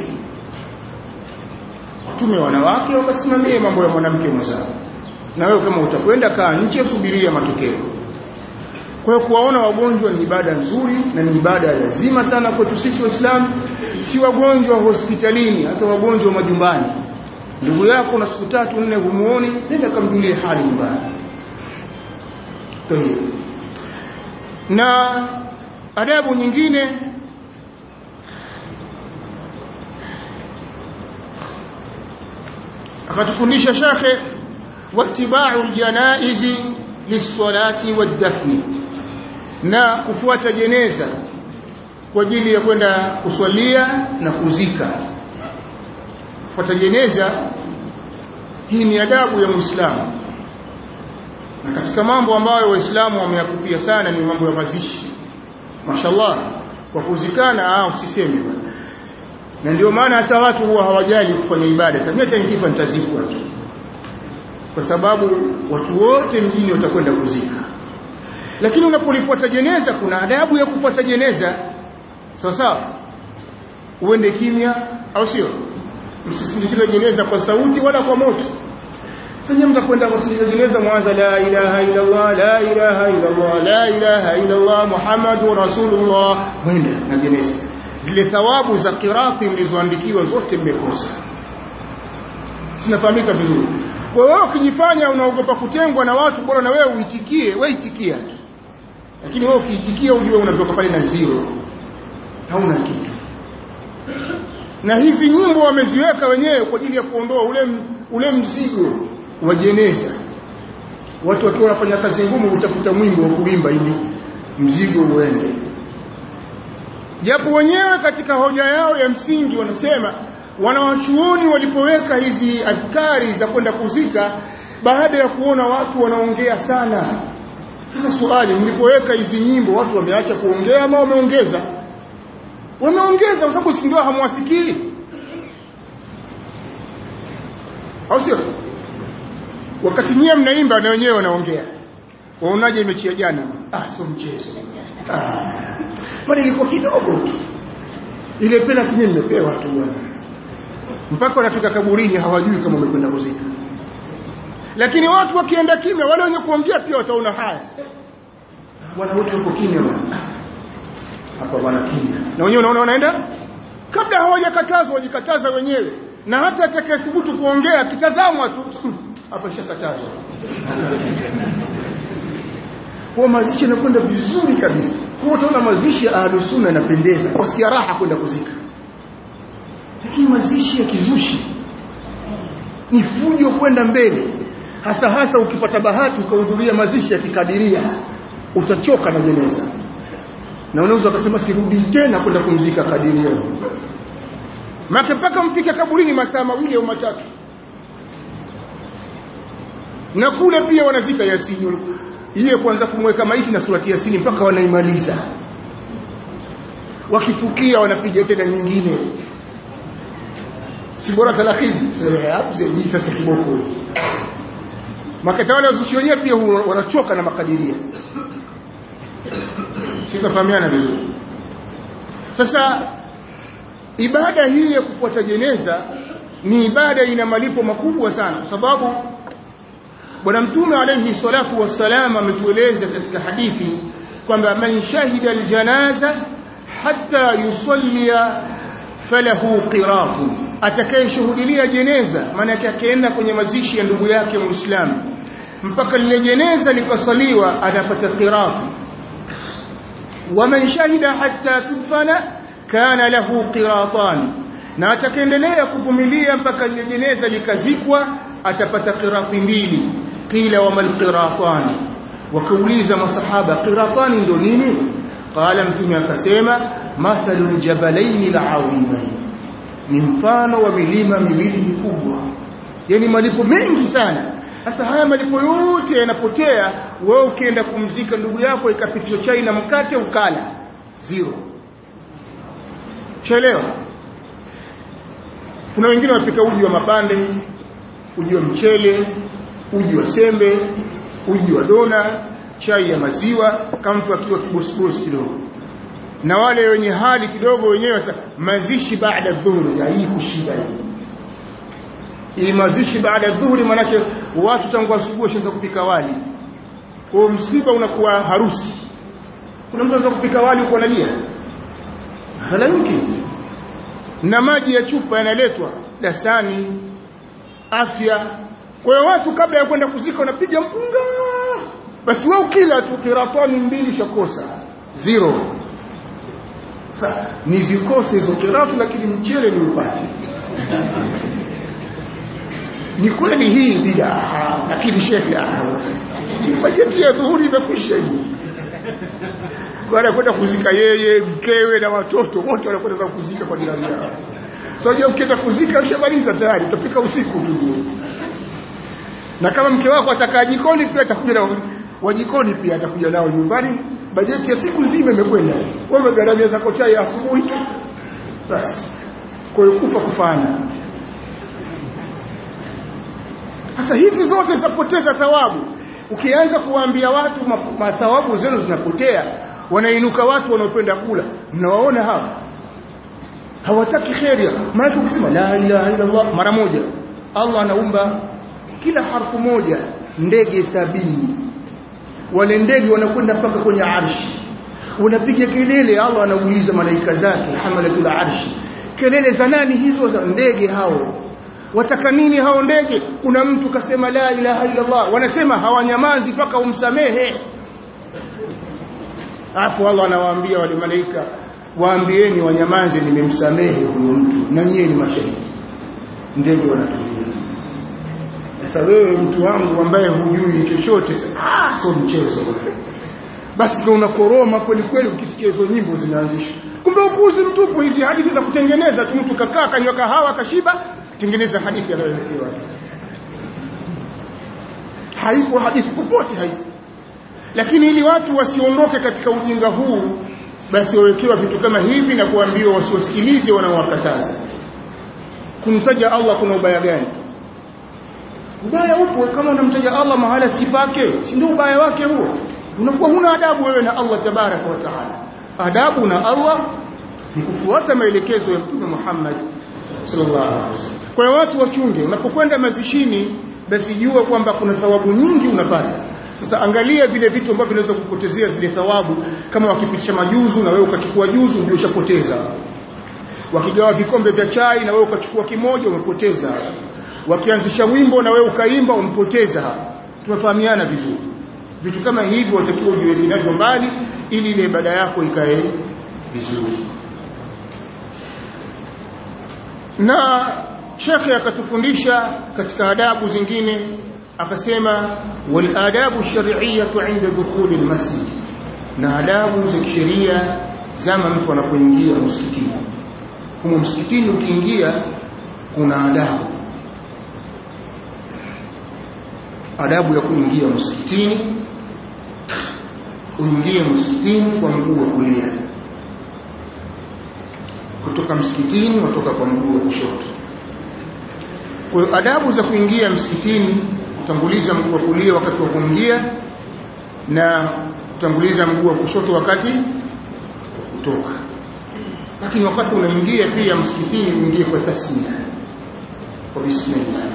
tume wanawake wakasimamie mambo ya mwanamke mwenzao na wewe kama utakwenda kaa nje subiria matokeo kwa hiyo kuwaona wagonjwa ni ibada nzuri na ni ibada ya lazima sana kwetu sisi waislamu si wagonjwa wa hospitalini hata wagonjwa wa majumbani ndugu yako na siku tatu nne humuoni nenda kamjulie hali nyumbani Tayeb. na adabu nyingine akatufundisha shekhe wattiba'u aljanaizi lis-salati wad-dafni na kufuata jeneza kwa ajili ya kwenda kuswalia na kuzika kufuata jeneza hii ni adabu ya Muislamu na katika mambo ambayo waislamu wameyakupia sana ni mambo ya mazishi mashallah kwa kuzikana ah usiseme na ndio maana hata watu huwa hawajali kufanya ibada mimi hata nikifa nitazikwa tu kwa sababu watu wote mjini watakwenda kuzika lakini unapolifuata jeneza kuna adabu ya kufuata jeneza sawa sawa uende kimya au sio msisindikize jeneza kwa sauti wala kwa moto sasa mtakwenda kusindikiza jeneza mwanza la ilaha illa Allah la ilaha illa Allah la ilaha illa Allah Muhammadur Rasulullah mwende na jeneza zile thawabu za qirati mlizoandikiwa zote mmekosa sinafahamika vizuri kwa hiyo ukijifanya unaogopa kutengwa na watu bora na wewe uitikie wewe itikia lakini wewe ukiitikia ujue unatoka pale na zero hauna kitu na hizi nyimbo wameziweka wenyewe kwa ajili ya kuondoa ule ule mzigo wa jeneza watu wakiwa wanafanya kazi ngumu utafuta mwimbo wa kuimba ili mzigo uende japo wenyewe katika hoja yao ya msingi wanasema wanawachuoni walipoweka hizi adhkari za kwenda kuzika baada ya kuona watu wanaongea sana sasa swali mlipoweka hizi nyimbo watu wameacha kuongea ama wameongeza wameongeza kwa sababu si ndio hamwasikii au sio wakati nyie mnaimba na wenyewe wanaongea waonaje mechi ya jana ah sio mchezo ah bali ilikuwa kidogo tu ile penalty nyinyi mmepewa tu bwana mpaka wanafika kaburini hawajui kama wamekwenda kuzika lakini watu wakienda kimya wale wenye kuongea pia wataona haya bwana wote wako kimya bwana hapa bwana kimya na wenyewe unaona wanaenda kabla hawajakatazwa wajikataza wenyewe na hata atakayethubutu kuongea akitazamwa tu hapa ishakatazwa kwa mazishi yanakwenda vizuri kabisa kwa utaona mazishi ya ahlus sunna yanapendeza wasikia raha kwenda kuzika lakini mazishi ya kizushi ni fujo kwenda mbele hasa hasa ukipata bahati ukahudhuria mazishi ya kikadiria utachoka na jeneza na unaweza ukasema sirudi tena kwenda kumzika kadiria maka mpaka mfike kaburini masaa mawili au matatu na kule pia wanazika yasini ile kwanza kumweka maiti na surati yasini mpaka wanaimaliza wakifukia wanapiga tena nyingine si bora talakini sasa kiboko makatawala wazushi wenyewe pia wanachoka na makadiria sikafahamiana vizuri sasa ibada hii ya kufuata jeneza ni ibada ina malipo makubwa sana kwa sababu bwana mtume alayhi salatu wassalam ametueleza katika hadithi kwamba man shahida aljanaza hatta yusallia falahu qiratun atakayeshuhudia jeneza maana yake akaenda kwenye mazishi ya ndugu yake muislamu mpaka lile jeneza likasaliwa anapata qirat waman shahida hatta tudfana kana lahu qiratan na atakaendelea kuvumilia mpaka lile jeneza likazikwa atapata qirati mbili qila wa mal qiratani wakauliza masahaba qiratani ndo nini qala mtume akasema mathalul jabalaini al'azimain ni mfano wa milima miwili mikubwa yani malipo mengi sana sasa haya malipo yote yanapotea wewe ukienda kumzika ndugu yako ikapitishwa chai na mkate ukala zero chelewa kuna wengine wapika uji wa mapande uji wa mchele uji wa sembe uji wa dona chai ya maziwa kama mtu akiwa kibosibosi kidogo na wale wenye hali kidogo wenyewe sasa mazishi baada dhuhuri ya hii kushiba hii hii mazishi baada dhuhuri manake watu tangu asubuhi washaanza kupika wali kwa msiba unakuwa harusi kuna mtu anaweza kupika wali uko analia hala yumkini na maji ya chupa yanaletwa dasani afya kwa hiyo watu kabla ya kwenda kuzika wanapiga mpunga basi wewe ukila tu kiratani mbili shakosa zero sasa nizikose hizo kiratu lakini mchele ni upate ni kweli hii bid'a lakini shekhi bajeti ya dhuhuri imekwisha hii baada kwenda kuzika yeye mkewe na watoto wote wanakwenda kuzika kwa jirani yao so je ukienda kuzika ushamaliza tayari utapika usiku tu na kama mke wako atakaa jikoni pia atakuja na wajikoni pia atakuja nao nyumbani bajeti ya siku nzima imekwenda wewe gharamia zako chai asubuhi tu basi kwa hiyo kufa kufana sasa hizi zote zapoteza thawabu ukianza kuwaambia watu mathawabu zenu zinapotea wanainuka watu wanaopenda kula mnawaona hawa hawataki kheri maana ukisema la ilaha illa Allah mara moja Allah anaumba kila harfu moja ndege sabini wale ndege wanakwenda mpaka kwenye arshi unapiga kelele Allah anauliza malaika zake hamalatul arshi kelele za nani hizo za ndege hao wataka nini hao ndege kuna mtu kasema la ilaha illa Allah wanasema hawanyamazi mpaka umsamehe hapo Allah anawaambia wale malaika waambieni wanyamaze nimemsamehe huyo mtu na nyie ni mashahidi ndege wanatulia sasa wewe mtu wangu ambaye hujui chochote ah sio mchezo basi ndio unakoroma kweli kweli ukisikia hizo nyimbo zinaanzishwa kumbe upuzi mtupu hizi hadithi za kutengeneza tu mtu kakaa kanywa kahawa kashiba tengeneza hadithi anayoelezewa haipo hadithi popote haipo lakini ili watu wasiondoke katika ujinga huu basi wawekewa vitu kama hivi na kuambiwa wasiwasikilize wanaowakataza kumtaja Allah kuna ubaya gani ubaya upo kama unamtaja Allah mahala si pake si ndio ubaya wake huo unakuwa huna adabu wewe na Allah tabaraka wa taala adabu na Allah ni kufuata maelekezo ya Mtume Muhammad sallallahu alaihi wasallam kwa hiyo watu wachunge unapokwenda mazishini basi jua kwamba kuna thawabu nyingi unapata sasa angalia vile vitu ambavyo vinaweza kupotezea zile thawabu kama wakipitisha majuzu na wewe ukachukua juzu ndio ushapoteza wakigawa vikombe vya chai na wewe ukachukua kimoja umepoteza wakianzisha wimbo na wewe ukaimba umpoteza tumefahamiana vizuri vitu kama hivyo watakiwa ujiweke navyo mbali ili ile ibada yako ikae vizuri na shekhe akatufundisha katika adabu zingine akasema wal adabu shar'iyyatu 'inda dukhuli almasjid na adabu za kisheria zama mtu anapoingia msikitini humo msikitini ukiingia kuna adabu adabu ya kuingia msikitini uingie msikitini kwa mguu wa kulia kutoka msikitini watoka kwa mguu wa kushoto kwa hiyo adabu za kuingia msikitini kutanguliza mguu wa kulia wakati wa kuingia na kutanguliza mguu wa kushoto wakati wa kutoka lakini wakati unaingia pia msikitini uingie kwa tasmia kwa bismillah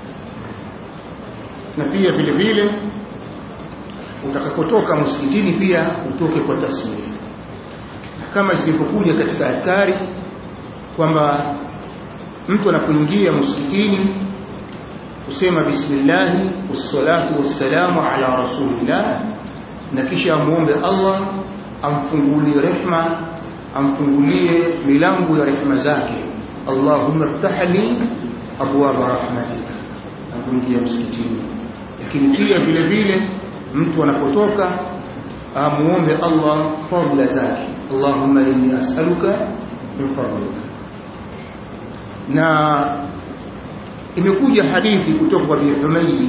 na pia vile vile utakapotoka msikitini pia utoke kwa tasmia kama zilivyokuja katika adhkari kwamba mtu anapoingia msikitini kusema bismillah wassalatu wassalamu ala rasulillah na kisha amuombe Allah amfungulie rehma amfungulie milango ya rehma zake Allahumma ftah li abwaaba rahmatika na kuingia msikitini lakini pia vile vile mtu anapotoka amuombe Allah fadhila zake Allahumma inni as'aluka min fadlika na imekuja hadithi kutoka kwa Abi Humaydi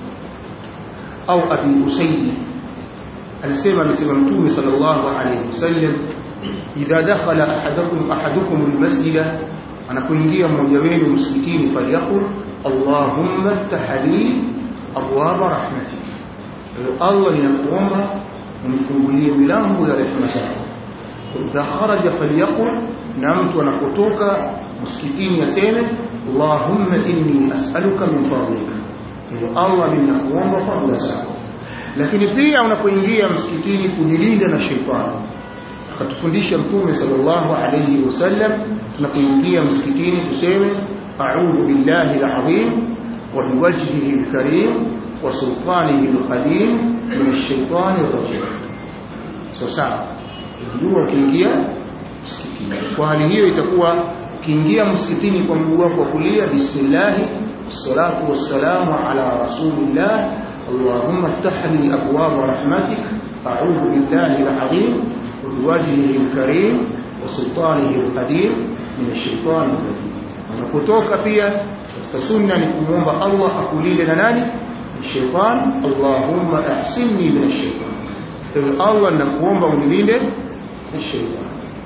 au Abi Usaidi anasema amesema Mtume sallallahu alayhi wasallam idha dakhala ahadukum ahadukum almasjida anapoingia mmoja wenu msikitini falyaqul Allahumma iftah li abwaba rahmatik Allah ninakuomba unifungulie milango ya rehema zako idha kharaja falyaqul na mtu anapotoka msikitini aseme Allahumma inni as'aluka min fadlika kwa Allah ninakuomba fadhila zako lakini pia unapoingia msikitini kujilinda na shetani akatufundisha mtume sallallahu alayhi wasallam tunapoingia msikitini tuseme a'udhu billahi al-azim wa biwajhihi al-karim wa sultanihi al-qadim min ash-shaytani ar-rajim sawa ndio ukiingia msikitini kwa hali hiyo itakuwa ukiingia msikitini kwa mguu wako wa kulia bismillah salatu wassalamu ala rasulillah اللهم افتح لي أبواب رحمتك أعوذ بالله العظيم وبوجهه الكريم وسلطانه القديم من الشيطان الرجيم unapotoka pia katika sunna ni kumwomba Allah akulinde na nani shaitan Allahumma ahsinni min ash-shaytan ewe Allah nakuomba unilinde na shaitan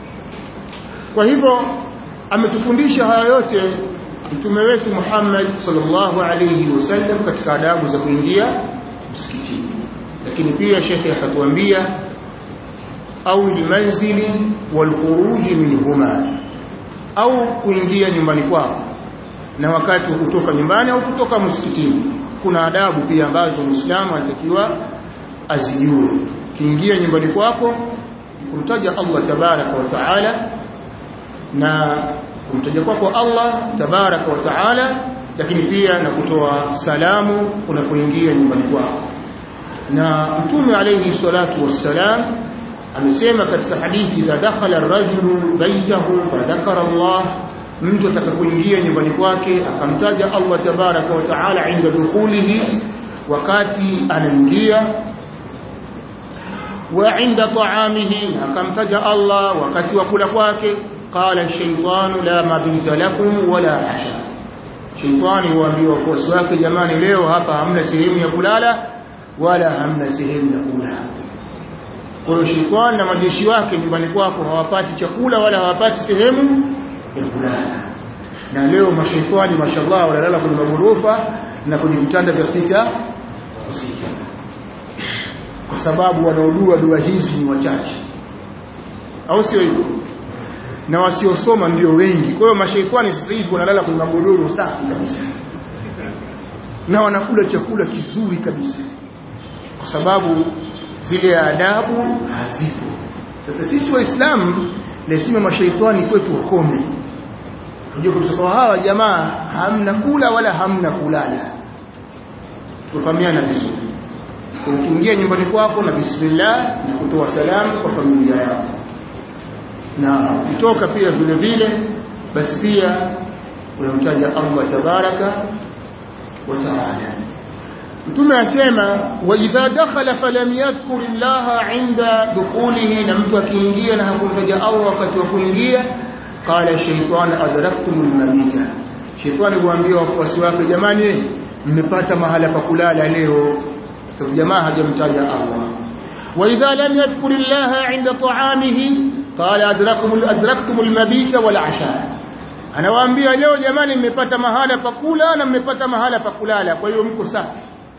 kwa hivyo ametufundisha haya yote mtume wetu Muhammad sallallahu alayhi wasallam katika adabu za kuingia msikitini lakini pia shekhe akatuambia au almanzili walkhuruj minhuma au kuingia nyumbani kwako na wakati wa kutoka nyumbani au kutoka msikitini kuna adabu pia ambazo muislamu anatakiwa azijue kiingia nyumbani kwako kumtaja Allah tabaraka wa taala na kumtaja kwako Allah tabaraka wa taala lakini pia na kutoa salamu unapoingia nyumbani kwako na mtume alayhi salatu wassalam amesema katika hadithi za dakhala ar-rajulu baytahu fa dhakara Allah mtu atakapoingia nyumbani kwake akamtaja Allah tabaraka wa taala inda dukhulihi wakati anaingia wa inda ta'amihi akamtaja Allah wakati wa kula kwake qala shaytanu la mabita lakum wala asha shaytani huambiwa wafuasi wake jamani leo hapa hamna sehemu ya kulala wala hamna sehemu ya kula kwa hiyo shetani na majeshi wake nyumbani kwako hawapati chakula wala hawapati sehemu ya kulala na leo mashaitani mashallah wanalala kwenye magorofa na kwenye vitanda vya sita sita kwa sababu wanaodua dua hizi ni wachache au sio hivyo na wasiosoma ndio wengi kwa hiyo mashaitani sasa hivi wanalala kwenye magodoro safi kabisa na wanakula chakula kizuri kabisa kwa sababu zile adabu hazipo sasa sisi waislamu lazima mashaitani kwetu wakome unajua kusema hawa jamaa hamna kula wala hamna kulala tufahamiana vizuri ukiingia nyumbani kwako na bismillah na kutoa salamu kwa familia yako na ukitoka pia vile vile basi pia unamtaja Allah tabaraka wa taala mtume asema wa idha dakhala falam yadhkur Allah inda dukhulihi na mtu akiingia na hakumtaja Allah wakati wa kuingia qala shaytan adraktum almabita shaytan huambia wafuasi wake jamani mmepata mahala pa kulala leo sababu jamaa hajamtaja Allah wa idha lam yadhkur Allah inda ta'amihi qala adrakum adraktum almabita wal asha anawaambia leo jamani mmepata mahala pa kula na mmepata mahala pa kulala kwa hiyo mko safi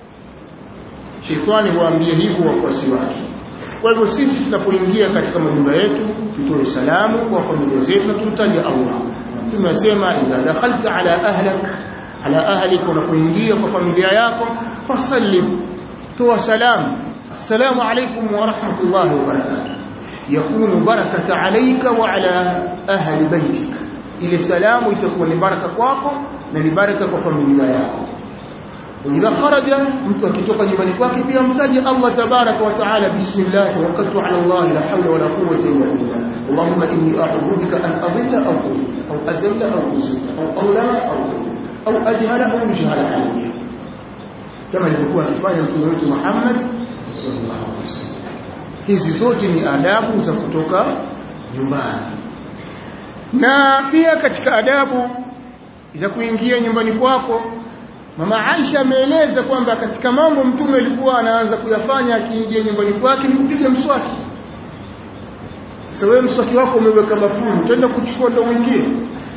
shetani huambia hivyo wafuasi wake kwa hivyo sisi tunapoingia katika majumba yetu tutoe salamu kwa familia zetu na tumtaje Allah tumesema idha dakhalta ala ahlak ala ahlik unapoingia kwa familia yako fasallim toa salamu assalamu alaykum wa rahmatullahi wa barakatuh yakunu barakata alayka wa ala ahli baitika ile salamu itakuwa ni baraka kwako na ni baraka kwa familia yako idha kharaja mtu akitoka nyumbani kwake pia mtaje Allah tabaraka wa taala bismillah tawakkaltu ala Allah la hawla wala quwwata illa billah Allahumma inni a'udhu bika an adilla aw aw azilla aw uzilla aw awlama aw aw ajhala aw yujhala alayya kama alivyokuwa akifanya mtume wetu Muhammad sallallahu alaihi wasallam hizi zote ni adabu za kutoka nyumbani na pia katika adabu za kuingia nyumbani kwako mama Aisha ameeleza kwamba katika mambo mtume alikuwa anaanza kuyafanya akiingia nyumbani kwake ni kupiga mswaki sasa wewe mswaki wako umeweka bafuni utaenda kuchukua ndo uingie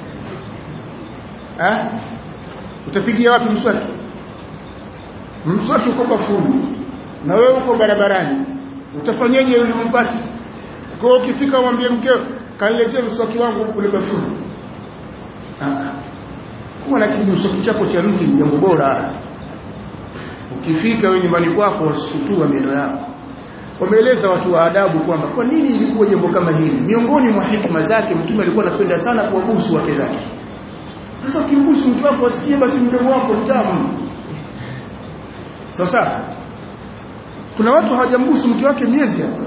eh utapigia wapi mswaki mswaki uko bafuni na wewe uko barabarani utafanyaje ili umpate kwa ukifika mwambie mkeo kaniletee mswaki wangu kule bafuni ah kuwa na kimswaki chako cha mti ni jambo bora ukifika wewe nyumbani kwako wasikutua meno yako wameeleza watu wa adabu kwamba kwa nini ilikuwa jambo kama hili miongoni mwa hikma zake mtume alikuwa anapenda sana kuwabusu wake zake sasa ukimbusu mtu wako asikie basi mdomo wako mtamu sasa kuna watu hawajambusu mke wake miezi hapa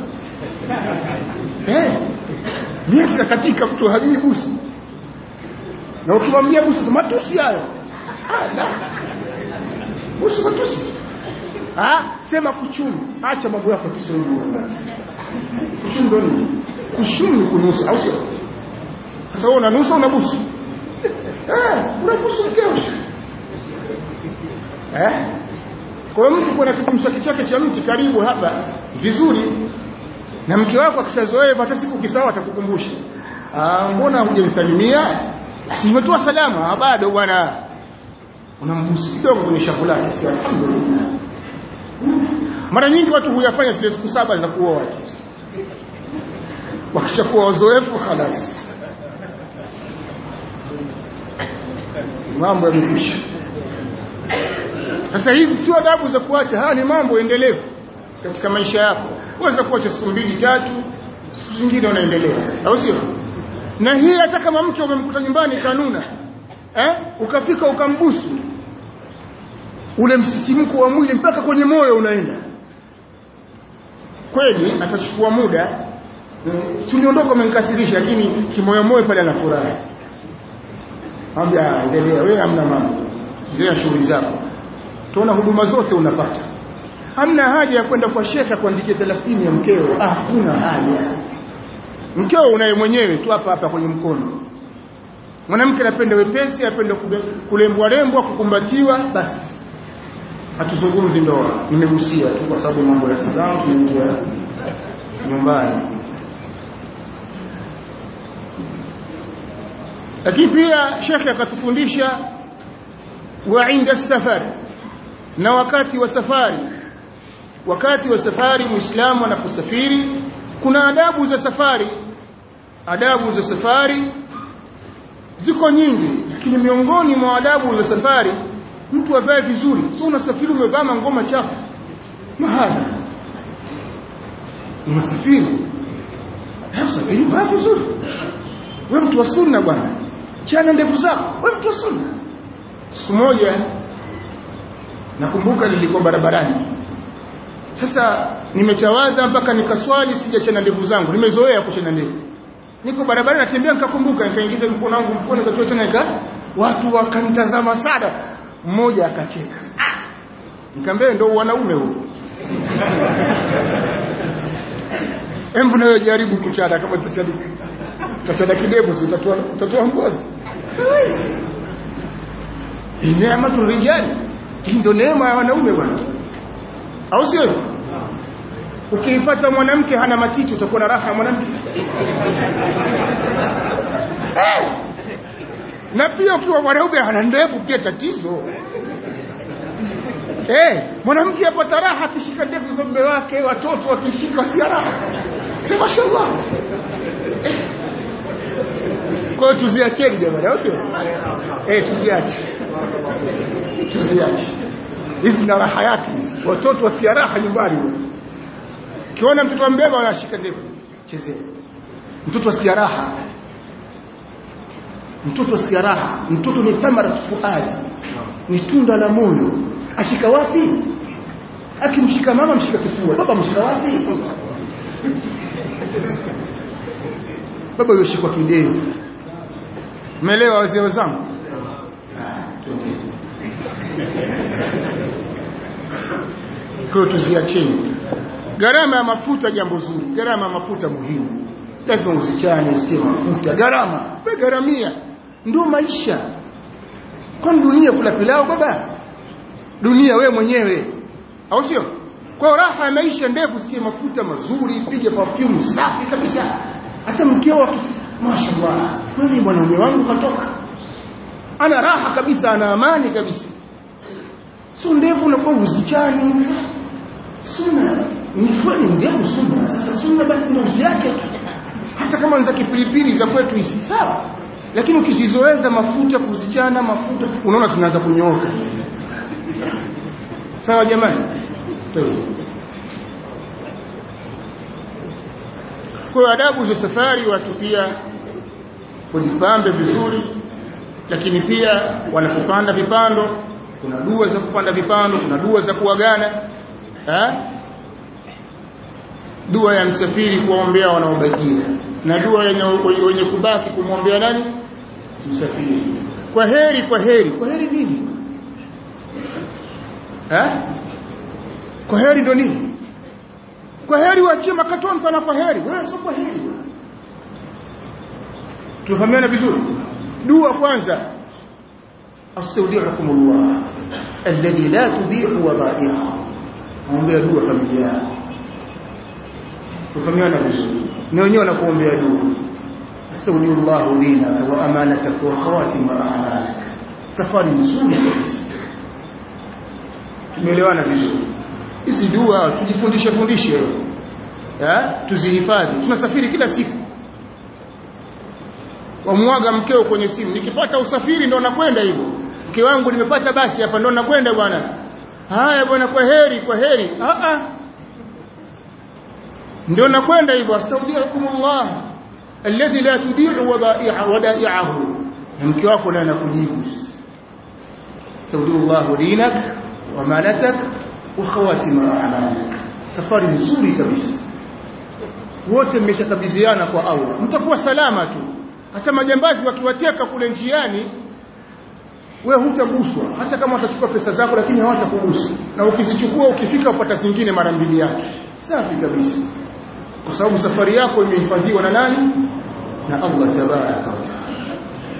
eh miezi katika mtu hajui busu na ukimwambia busu matusi hayo busu matusi ah sema kuchumu acha mambo yako Kiswahili kuchumu ndo nini kuchumu kunusa au sio sasa wewe unanusa unabusu eh unabusu mkeo eh kwa hiyo mtu kuna kimswaki chake cha mti karibu hapa vizuri na mke wako akishazoea hata siku kisawa atakukumbusha ah mbona hujanisalimia simetoa salama bado bwana unambusu kidogo kwenye shavu lake si alhamdulillah mara nyingi watu huyafanya zile siku saba za kuoa watu wakishakuwa wazoefu khalas mambo yamekwisha sasa hizi sio adabu za kuacha haya ni mambo endelevu katika maisha yako uweza kuacha siku mbili tatu siku zingine unaendelea au sio na hii hata kama mke umemkuta nyumbani kanuna eh ukafika ukambusu ule msisimko wa mwili mpaka kwenye moyo unaenda kweli atachukua muda tuliondoka umenikasirisha lakini kimoyo moyo pale anafurahi ambia endelea wewe hamna mambo endelea shughuli zako tuona huduma zote unapata hamna haja ya kwenda kwa shekha kuandikia 30 ya mkeo ah kuna haja mkeo unaye mwenyewe tu hapa hapa kwenye mkono mwanamke anapenda wepesi anapenda kulembwa lembwa kukumbatiwa basi hatuzungumzi ndoa nimegusia tu kwa sababu mambo ya Islam tunaingia nyumbani lakini pia shekhe akatufundisha wa inda safari na wakati wa safari wakati wa safari muislamu anaposafiri kuna adabu za safari adabu za safari ziko nyingi lakini miongoni mwa adabu za safari mtu avae vizuri sio unasafiri umevaa ngoma chafu mahali unasafiri unasafiri vaa vizuri wewe mtu wa sunna bwana chana ndevu zako wewe mtu wa sunna siku moja nakumbuka nilikuwa barabarani sasa nimetawadha mpaka nikaswali sijachana ndevu zangu nimezoea kuchana ndevu niko barabarani natembea nikakumbuka nikaingiza mkono wangu mkono nikatoa tena nika watu wakanitazama sana mmoja akacheka ah! nikamwambia ndio wanaume huo Embu nayo jaribu kuchana kama tutachana tutachana kidevu si utatoa utatoa ngozi hawezi neema turijali ndio neema ya wanaume bwana au sio ukiipata mwanamke hana matiti utakuwa na raha ya mwanamke eh! na pia ukiwa mwanaume hana ndevu pia tatizo eh mwanamke apata raha akishika ndevu za mume wake watoto wakishika si raha si mashallah eh. kwa hiyo tuziacheni jamani au sio eh tuziache tuziache hizi na raha yake watoto wasikia raha nyumbani kiona mtoto ambeba anashika ndevu chezea mtoto asikia raha mtoto asikia raha mtoto ni thamara fuadi ni tunda la moyo ashika wapi akimshika mama mshika kifua baba mshika wapi baba yoshikwa kidevu umeelewa wazee wazangu kwa hiyo tuziacheni gharama ya mafuta jambo zuri gharama ya mafuta muhimu lazima usichane usitie mafuta gharama we gharamia ndio maisha kwani dunia kula pilau baba dunia we mwenyewe au sio kwa raha ya maisha ndefu sitie mafuta mazuri pige perfume safi kabisa hata mkeo mashaallah kweli mwanaume wangu katoka ana raha kabisa ana amani kabisa sio ndevu unakuwa uzichani sunna ni kweli ndevu sunna sasa sunna basi ndio usiache hata kama ni za kipilipili za kwetu isi sawa lakini ukizizoeza mafuta kuzichana mafuta unaona zinaanza kunyooka sawa jamani kwa adabu za safari watu pia kujipambe vizuri lakini pia wanapopanda vipando kuna dua za kupanda vipando kuna dua za kuagana eh dua ya msafiri kuwaombea wanaobakia na dua yenye wenye kubaki kumwombea nani msafiri kwa heri kwa heri kwa heri nini eh kwa heri ndo nini kwa heri waachie makatonta na kwa heri wewe sio kwa heri tufahamiana vizuri dua kwanza astaudiukumullah alladhi la tudhi'u wadaiha muombea dua familia yako tufahamiana vizuri ni wenyewe wanakuombea dua astaudiullahu dinaka wa amanataka wa khawatima a'malika safari nzuri kabisa tumeelewana vizuri hizi dua tujifundishe fundishe eh tuzihifadhi tunasafiri kila siku wamwaga mkeo kwenye simu nikipata usafiri ndo nakwenda hivyo mke wangu nimepata basi hapa ndo nakwenda bwana haya bwana kwa heri kwa heri a a ndio nakwenda hivyo astaudiukumullah alladhi la tudi'u wadai'a wadai'ahu mke wako naye anakujibu astaudiullah dinak wa malatak wa khawatima a'malik safari nzuri kabisa wote mmeshakabidhiana kwa Allah mtakuwa salama tu hata majambazi wakiwateka kule njiani we hutaguswa hata kama watachukua pesa zako lakini hawatakugusa na ukizichukua ukifika upata zingine mara mbili yake safi kabisa kwa sababu safari yako imehifadhiwa na nani na Allah tabaraka wa taala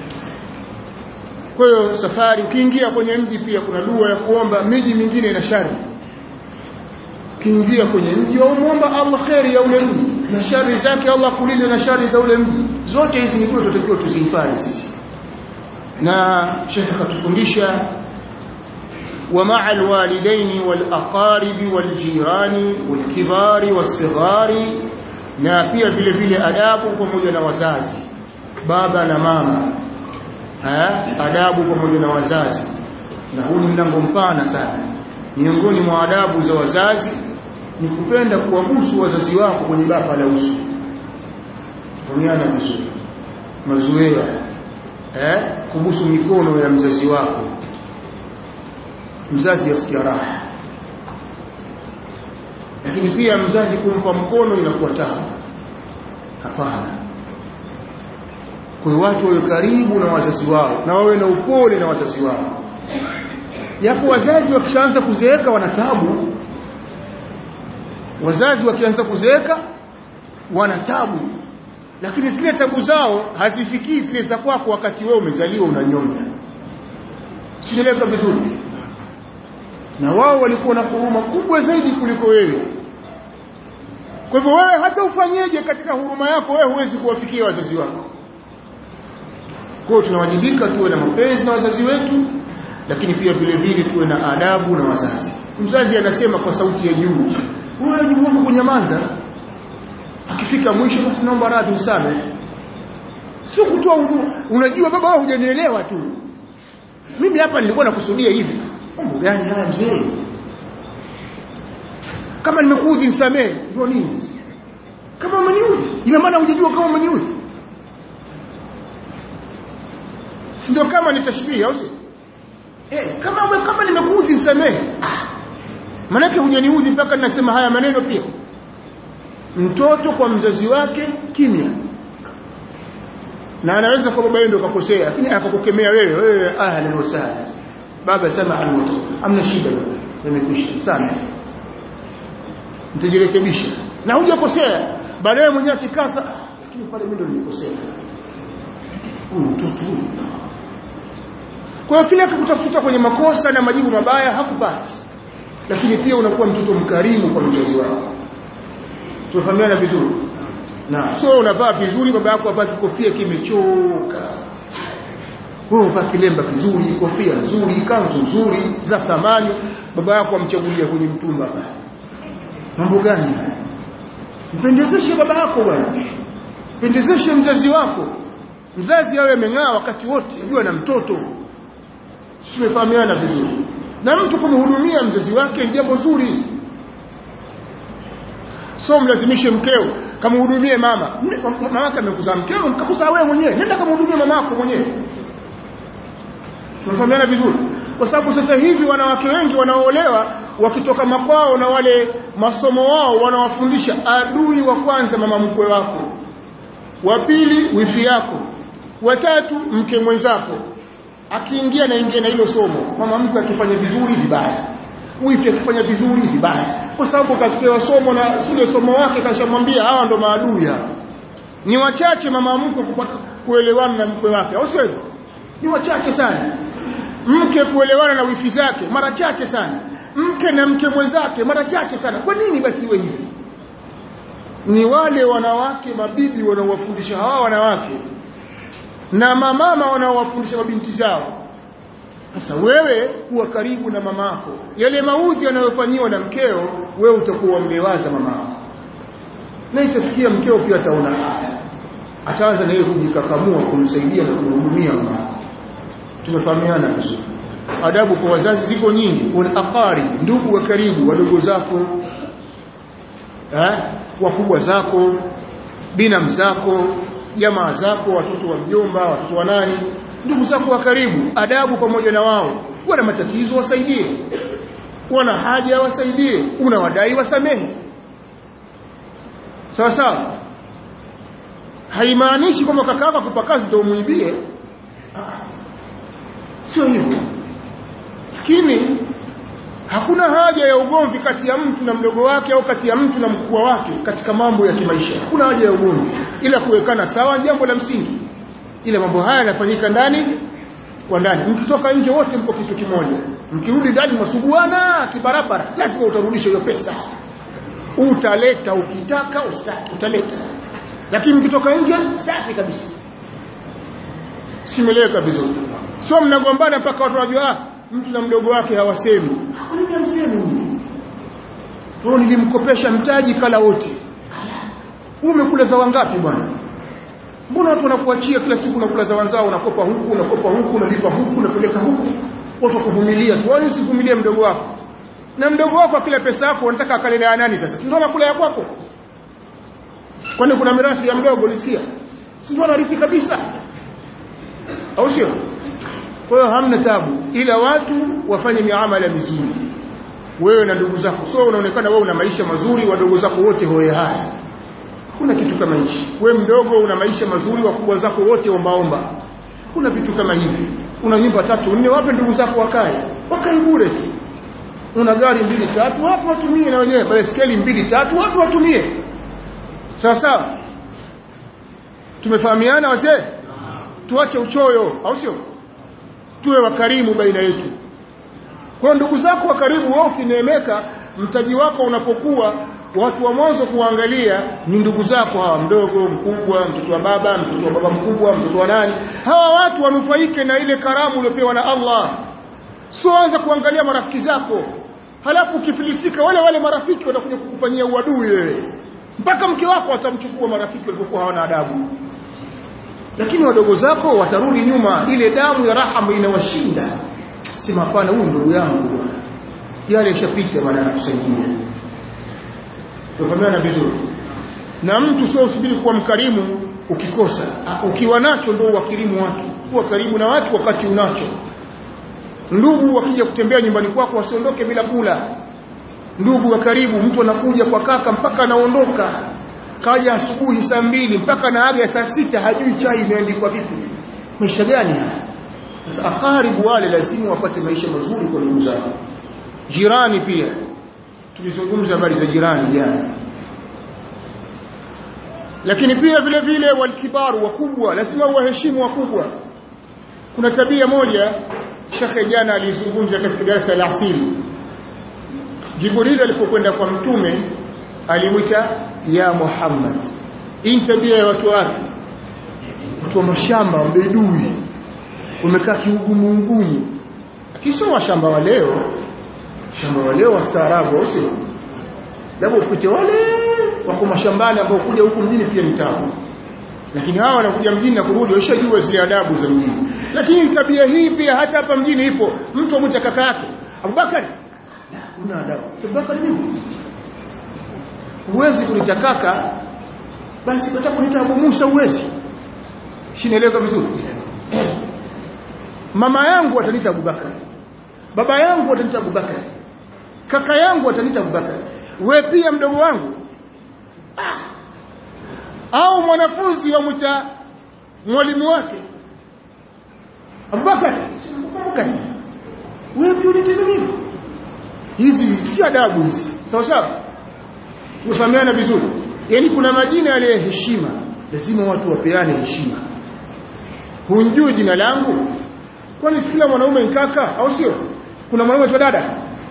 kwa hiyo safari ukiingia kwenye mji pia kuna dua ya kuomba miji mingine ina shari ukiingia kwenye mji waomba Allah khairi ya ule mji na shari zake Allah kulinde na shari za ule mji zote hizi ni kwa tutakiwa tuzihifadhi sisi na shekhe katufundisha ومع الوالدين والأقارب والجيران والكبار والصغار na pia vile vile adabu pamoja na wazazi baba na mama ha? adabu pamoja na wazazi na huu ni mlango mpana sana miongoni mwa adabu za wazazi ni kupenda kuwabusu wazazi wako kwenye bapa la uso kuonyana vizuri mazoea eh kubusu mikono ya mzazi wako mzazi asikia raha lakini pia mzazi kumpa mkono inakuwa tabu hapana kwa watu wawe karibu na wazazi wao na wawe na upole na wazazi wao yapo wazazi wakishaanza kuzeeka wana tabu wazazi wakianza kuzeeka wana tabu lakini zile tabu zao hazifikii zile za kwako wakati wewe umezaliwa unanyonya sieleka vizuri na wao walikuwa na huruma kubwa zaidi kuliko wewe kwa hivyo wewe hata ufanyeje katika huruma yako wewe huwezi kuwafikia wazazi wako kwa hiyo tunawajibika tuwe na mapenzi na wazazi wetu lakini pia vile vile tuwe na adabu na wazazi mzazi anasema kwa sauti ya juu wewe wajibu wako kunyamaza akifika mwisho basi naomba radhi usame sio kutoa udhu unajua baba wewe hujanielewa tu mimi hapa nilikuwa nakusudia hivi mambo gani haya mzee kama nimekuudhi nisamee ndio nini kama umeniudhi ina maana hujajua kama umeniudhi si ndio kama ni tashbih au si eh kama kama nimekuudhi nisamee ah manake hujaniudhi mpaka ninasema haya maneno pia mtoto kwa mzazi wake kimya na anaweza kwa baba yeye ndio kakosea lakini akakukemea wewe wewe ahlan wa sahlan baba sema almut amna shida nimekwisha sana nitajirekebisha na hujakosea baadaye mwenyewe akikasa "Ah, lakini pale mimi ndo nilikosea huyu mtoto huyu kwa hiyo kile akikutafuta kwenye makosa na majibu mabaya hakupati lakini pia unakuwa mtoto mkarimu kwa mzazi wako tunafahamiana vizuri na so unavaa vizuri baba yako avaa kikofia kimechoka wewe uvaa kilemba kizuri kofia nzuri kanzu nzuri za thamani baba yako amchagulia kwenye mtumba pale mambo gani haya mpendezeshe baba yako bwana mpendezeshe mzazi wako mzazi awe ameng'aa wakati wote jua na mtoto tumefahamiana vizuri na mtu kumhudumia mzazi wake ni jambo zuri so mlazimishe mkeo kamhudumie mama mama yake amekuzaa mkeo mkakuzaa wewe mwenyewe nenda kamhudumie mama yako mwenyewe tunafahamiana vizuri kwa sababu sasa hivi wanawake wengi wanaoolewa wakitoka makwao na wale masomo wao wanawafundisha adui wa kwanza mama mkwe wako wa pili wifi yako watatu mke mwenzako akiingia na ingia na hilo somo mama mkwe akifanya vizuri vibaya wifi akifanya vizuri vibaya kwa sababu kapewa somo na sile somo wake kashamwambia hawa ndo maadui hapa ni wachache mama mkwe kupata kuelewana na mkwe wake au sio hivyo ni wachache sana mke kuelewana na wifi zake mara chache sana mke na mke mwenzake mara chache sana kwa nini basi iwe hivi ni wale wanawake mabibi wanaowafundisha hawa wanawake na mamama wanaowafundisha mabinti zao sasa wewe kuwa karibu na mamako yale maudhi yanayofanyiwa na mkeo wewe utakuwa mmewaza mamako na itafikia mkeo pia ataona haya ataanza na yeye kujikakamua kumsaidia na kumhudumia mamako tumefahamiana vizuri adabu kwa wazazi ziko nyingi wal aqarib ndugu wa karibu wadogo zako eh wakubwa zako binamu zako jamaa zako watoto wa mjomba watoto wa nani ndugu zako wa karibu adabu pamoja na wao wana matatizo wasaidie wana haja wasaidie unawadai wasamehe sawa sawa haimaanishi kwamba kakaka kupa kazi ndio umuibie sio hivyo lakini hakuna haja ya ugomvi kati ya mtu na mdogo wake au kati ya mtu na mkubwa wake katika mambo ya kimaisha hakuna haja ya ugomvi ila kuwekana sawa jambo la msingi ila mambo haya yanafanyika ndani kwa ndani mkitoka nje wote mko kitu kimoja mkirudi ndani masuguana kibarabara lazima utarudisha hiyo pesa utaleta ukitaka ustaki utaleta lakini mkitoka nje safi kabisa simeleka vizuri sio mnagombana mpaka watu wajua mtu na mdogo wake hawasemi kwa nini hamsemi wao nilimkopesha mtaji kala wote umekula za wangapi bwana mbona watu wanakuachia kila siku unakula za wanzao unakopa huku unakopa huku unalipa huku unapeleka huku watu wakuvumilia tu wani usivumilie mdogo wako na mdogo wako akila pesa yako unataka akalelea nani sasa si ndio anakula ya kwako kwani kuna mirathi ya mdogo ulisikia si ndio anarithi kabisa au sio kwa hiyo hamna tabu ila watu wafanye miamala mizuri wewe na ndugu zako so unaonekana wewe una maisha mazuri wadogo zako wote hoye haya kuna kitu kama hichi wewe mdogo una maisha mazuri wakubwa zako wote ombaomba kuna vitu kama hivi una nyumba tatu nne wape ndugu zako wakae wakae bure tu una gari mbili tatu wapo watumie na wenyewe baiskeli mbili tatu wapo watumie sawa sawa tumefahamiana wazee tuache uchoyo au sio tuwe wakarimu baina yetu kwa ndugu zako wa karibu wao ukineemeka mtaji wako unapokuwa watu wa mwanzo kuangalia ni ndugu zako hawa mdogo mkubwa mtoto wa baba mtoto wa baba mkubwa mtoto wa nani hawa watu wanufaike na ile karamu uliopewa na Allah sio anza kuangalia marafiki zako halafu ukifilisika wale wale marafiki watakuja kukufanyia uadui wewe mpaka mke wako atamchukua marafiki walipokuwa hawana adabu lakini wadogo zako watarudi nyuma ile damu ya rahama inawashinda sema hapana huyu ndugu yangu yale yashapita maana anakusaidia tufahamiana vizuri na mtu sio usubiri kuwa mkarimu ukikosa ukiwa nacho ndio wakirimu watu kuwa karibu na watu wakati unacho ndugu wakija kutembea nyumbani kwako wasiondoke bila kula ndugu wa karibu mtu anakuja kwa kaka mpaka anaondoka kaja asubuhi saa mbili mpaka naaga saa sita hajui chai imeandikwa vipi maisha gani haya sasa akaribu wale lazima wapate maisha mazuri kwa ndugu zao jirani pia tulizungumza habari za jirani jana lakini pia vile vile walkibaru wakubwa lazima uwaheshimu wakubwa kuna tabia moja shekhe jana alizungumza katika darasa la asili jibril alipokwenda kwa mtume alimwita ya muhammad hii ni tabia ya watu wapi watu wa mashamba mbedui umekaa kiugumu ugumu kisha washamba wa leo shamba wa leo wastaarabu sio labda upite wale wako mashambani ambao kuja huku mjini pia ni tabu lakini hawa wanakuja mjini na kurudi washajua zile adabu za mjini lakini tabia hii pia hata hapa mjini ipo mtu amwita kaka yake Abubakar una adabu Abubakar nini huwezi kunita kaka basi unataka kunita Abu Musa huwezi shinaeleweka vizuri mama yangu atanita Abubakar baba yangu atanita Abubakar kaka yangu atanita Abubakar we pia mdogo wangu ah. au mwanafunzi wa mcha mwalimu wake Abubakar Abubakar wewe pia unitenda nini hizi si adabu hizi sawa sawa tumefahamiana vizuri yani kuna majina yale ya heshima lazima watu wapeane heshima hunjui jina langu kwani kila mwanaume ni kaka au sio kuna mwanaume tu dada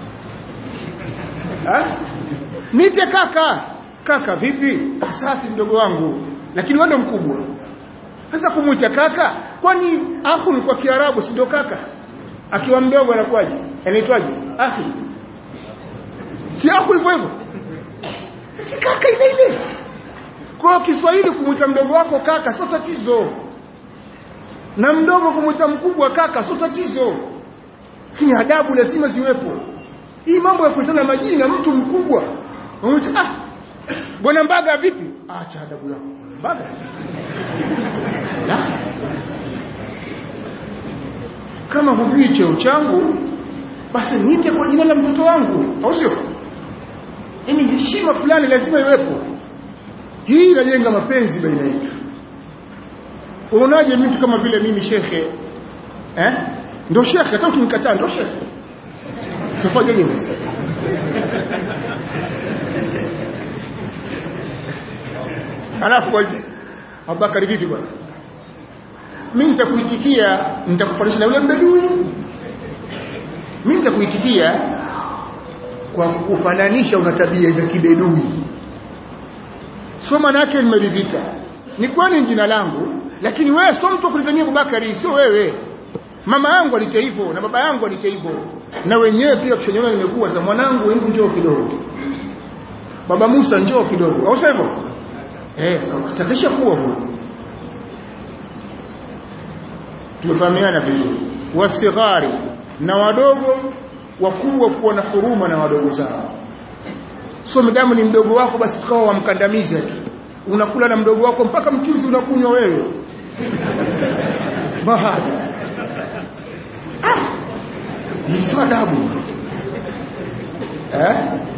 ha? nite kaka kaka vipi safi mdogo wangu lakini wewe mkubwa sasa kumwita kaka kwani akhu ni kwa kiarabu si ndio kaka akiwa mdogo anakuwaje anaitwaje akhi si akhu hivyo hivyo si kaka ile ile kwa Kiswahili kumwita mdogo wako kaka sio tatizo na mdogo kumwita mkubwa kaka sio tatizo lakini adabu lazima ziwepo hii mambo ya kuitana majina mtu mkubwa unamwita ah bwana mbaga vipi acha adabu yako mbaga la kama hujui cheo changu basi niite kwa jina la mtoto wangu au sio yani heshima fulani lazima iwepo hii inajenga mapenzi baina yetu unaonaje mtu kama vile mimi shekhe eh ndio shekhe hata ukimkataa ndio shekhe tufanye nini alafu kwa Abubakar vipi bwana mimi nitakuitikia nitakufanisha na yule mbedui mimi nitakuitikia kwa kufananisha una tabia za kibedui sio maana yake nimeridhika ni kwani jina langu lakini wewe sio mtu kunitania Abubakari sio wewe mama yangu alite hivyo na baba yangu alite hivyo na wenyewe pia kushonyona nimekuwa za mwanangu hebu njoo kidogo baba Musa njoo kidogo au sio hivyo eh takisha kuwa huo tumefahamiana vizuri wasighari na wadogo wakubwa kuwa na huruma na wadogo zao sio mdamu ni mdogo wako basi tukawa wamkandamize tu unakula na mdogo wako mpaka mchuzi unakunywa wewe bahada ah hii sio adabu eh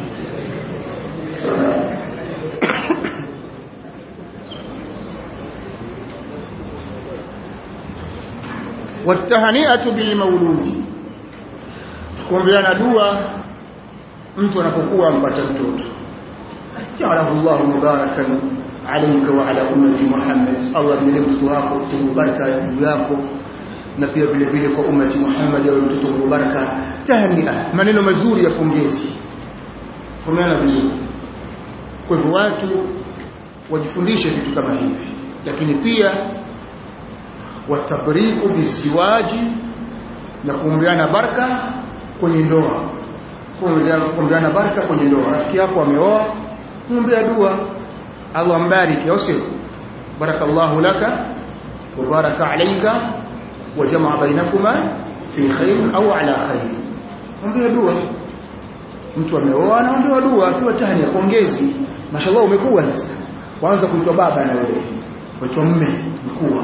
watahaniatu bilmauludi kuombeana dua mtu anapokuwa ampata mtoto jalahu llahu mubarakan alayka wa ala ummati Muhammad Allah mjalie mtoto wako mtoto baraka juu yako na pia vile vile kwa ummati Muhammad awe mtoto baraka tahnia maneno mazuri ya pongezi kwa maana vizuri kwa hivyo watu wajifundishe vitu kama hivi lakini pia watabriku biziwaji na kuombeana baraka kwenye ndoa kuombeana baraka kwenye ndoa rafiki yako ameoa muombea dua Allah mbariki au sio barakallahu laka wa baraka alayka wa jamaa bainakuma fi khair au ala khair ombea dua mtu ameoa anaombewa dua akiwa tahnia pongezi mashallah umekuwa sasa kwanza kuitwa baba na wewe kuitwa mme mkuu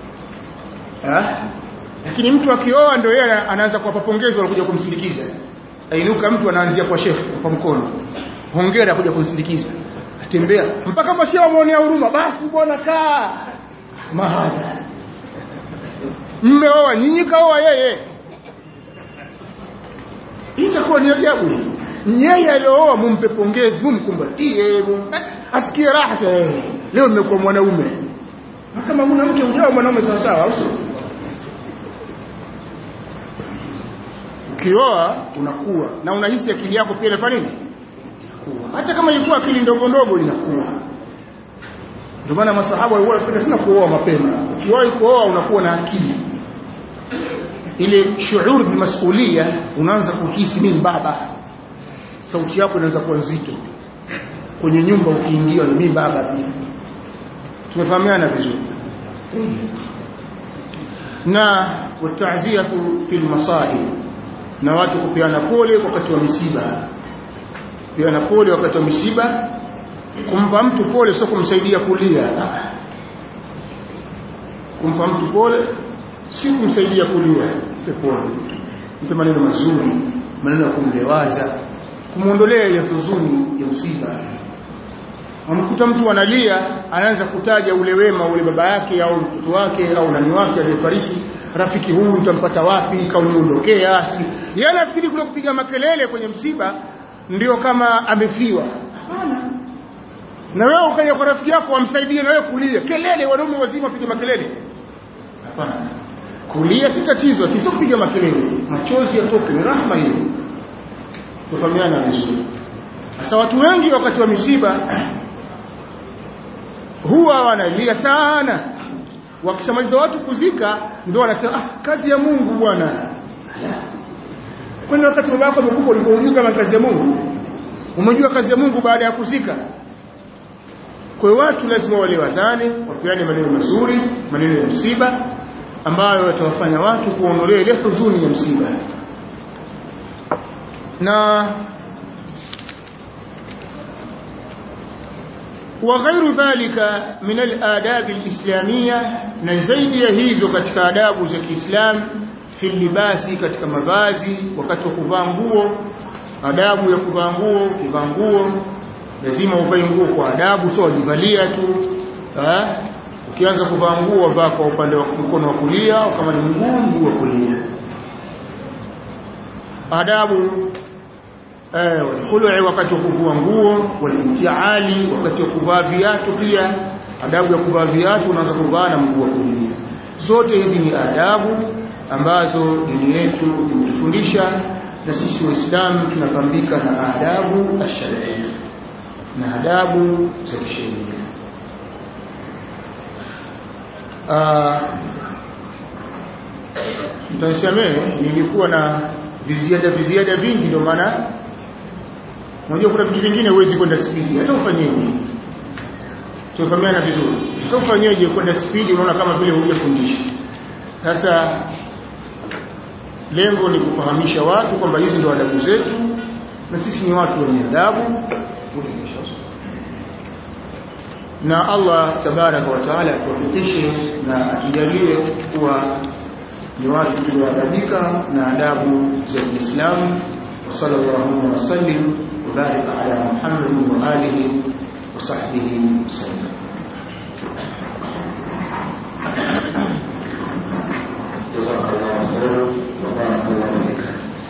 lakini mtu akioa ndio yeye anaanza kuwapa pongezi wanakuja kumsindikiza ainuka mtu anaanzia kwa shekhe kwa mkono hongera kuja kumsindikiza atembea mpaka mashehe wamuonea huruma basi bwana kaa mahadha mmeoa nyinyi kaoa yeye itakuwa ni ajabu yeye aliyooa mumpe pongezi mumkumbatie mum... eh, asikie raha sasa eh, leo nimekuwa mwanaume Na kama una mke ujao mwanaume sawa sawa au sio ukioa unakuwa na unahisi akili yako pia inafanya nini Inakuwa. hata kama ilikuwa akili ndogo ndogo inakuwa ndio maana masahaba walikuwa wanapenda sana kuoa mapema ukiwahi kuoa unakuwa na akili ile shuur bilmasulia unaanza kuhisi mimi baba sauti yako inaweza kuwa nzito kwenye nyumba ukiingia ni mimi baba pia tumefahamiana vizuri na wataziyatu fil masaib na watu kupeana pole wakati wa misiba kupeana pole wakati wa misiba kumpa mtu pole sio kumsaidia kulia kumpa mtu pole si kumsaidia kulia mpe pole mpe maneno mazuri maneno ya kumlewaza kumwondolea ile huzuni ya msiba amkuta mtu analia anaanza kutaja ule wema ule baba yake au mtoto wake au nani wake aliyefariki rafiki huyu nitampata wapi kauniondokea yeye anafikiri kule kupiga makelele kwenye msiba ndio kama amefiwa hapana na wewe ukaja kwa rafiki yako wamsaidie na wewe kulia kelele wanaume wazima wapige makelele hapana kulia si tatizo kisio kupiga makelele machozi yatoke ni rahma hiyo tufahamiana vizuri sasa watu wengi wakati wa misiba huwa wanalia sana wakishamaliza watu kuzika ndio wanasema ah, kazi ya Mungu bwana kwani wakati baba yako amekufa ulikuwa unajua kama kazi ya Mungu umejua kazi ya Mungu baada ya kuzika kwa hiyo watu lazima walewazane wapeane maneno mazuri maneno ya msiba ambayo yatawafanya watu kuondolea ile huzuni ya msiba na وغير ذلك من الآداب الإسلامية نزيد يهيزو katika adabu za Kiislam fi libasi katika mavazi wakati wa kuvaa nguo adabu ya kuvaa nguo kuvaa nguo lazima uvae nguo kwa adabu sio wajivalia tu eh ukianza kuvaa nguo vaa kwa upande wa mkono wa kulia au kama ni mguu mguu wa kulia adabu eh khulu'i wakati wa kuvua nguo walintiali wakati wa kuvaa viatu pia adabu ya kuvaa viatu unaanza kuvaa na mguu wa kulia zote hizi ni adabu ambazo dini yetu imetufundisha na sisi waislamu tunapambika na adabu ash-shar'iyya na adabu za kisheria mtanisamee nilikuwa na viziada viziada vingi ndio maana unajua kuna vitu vingine huwezi kwenda spidi hata ufanyeje tufahamiana vizuri hata ufanyeje kwenda spidi unaona kama vile hujafundisha sasa lengo ni kufahamisha watu kwamba hizi ndio adabu zetu na sisi ni watu wenye adabu na Allah tabaraka wa taala atuwafikishe na atujalie kuwa ni watu tulioadabika na adabu za Kiislamu wa sallallahu wa sallim wa baraka ala Muhammad wa alihi wa sahbihi wasallam jazakallahu khairan wa barakallahu fik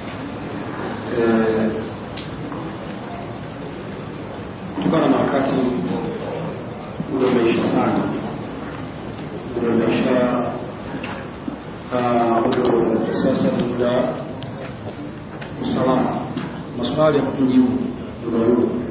kutokana na wakati ule umeisha sana ule umeisha ule sasa ni muda usalama maswali ya kutujibu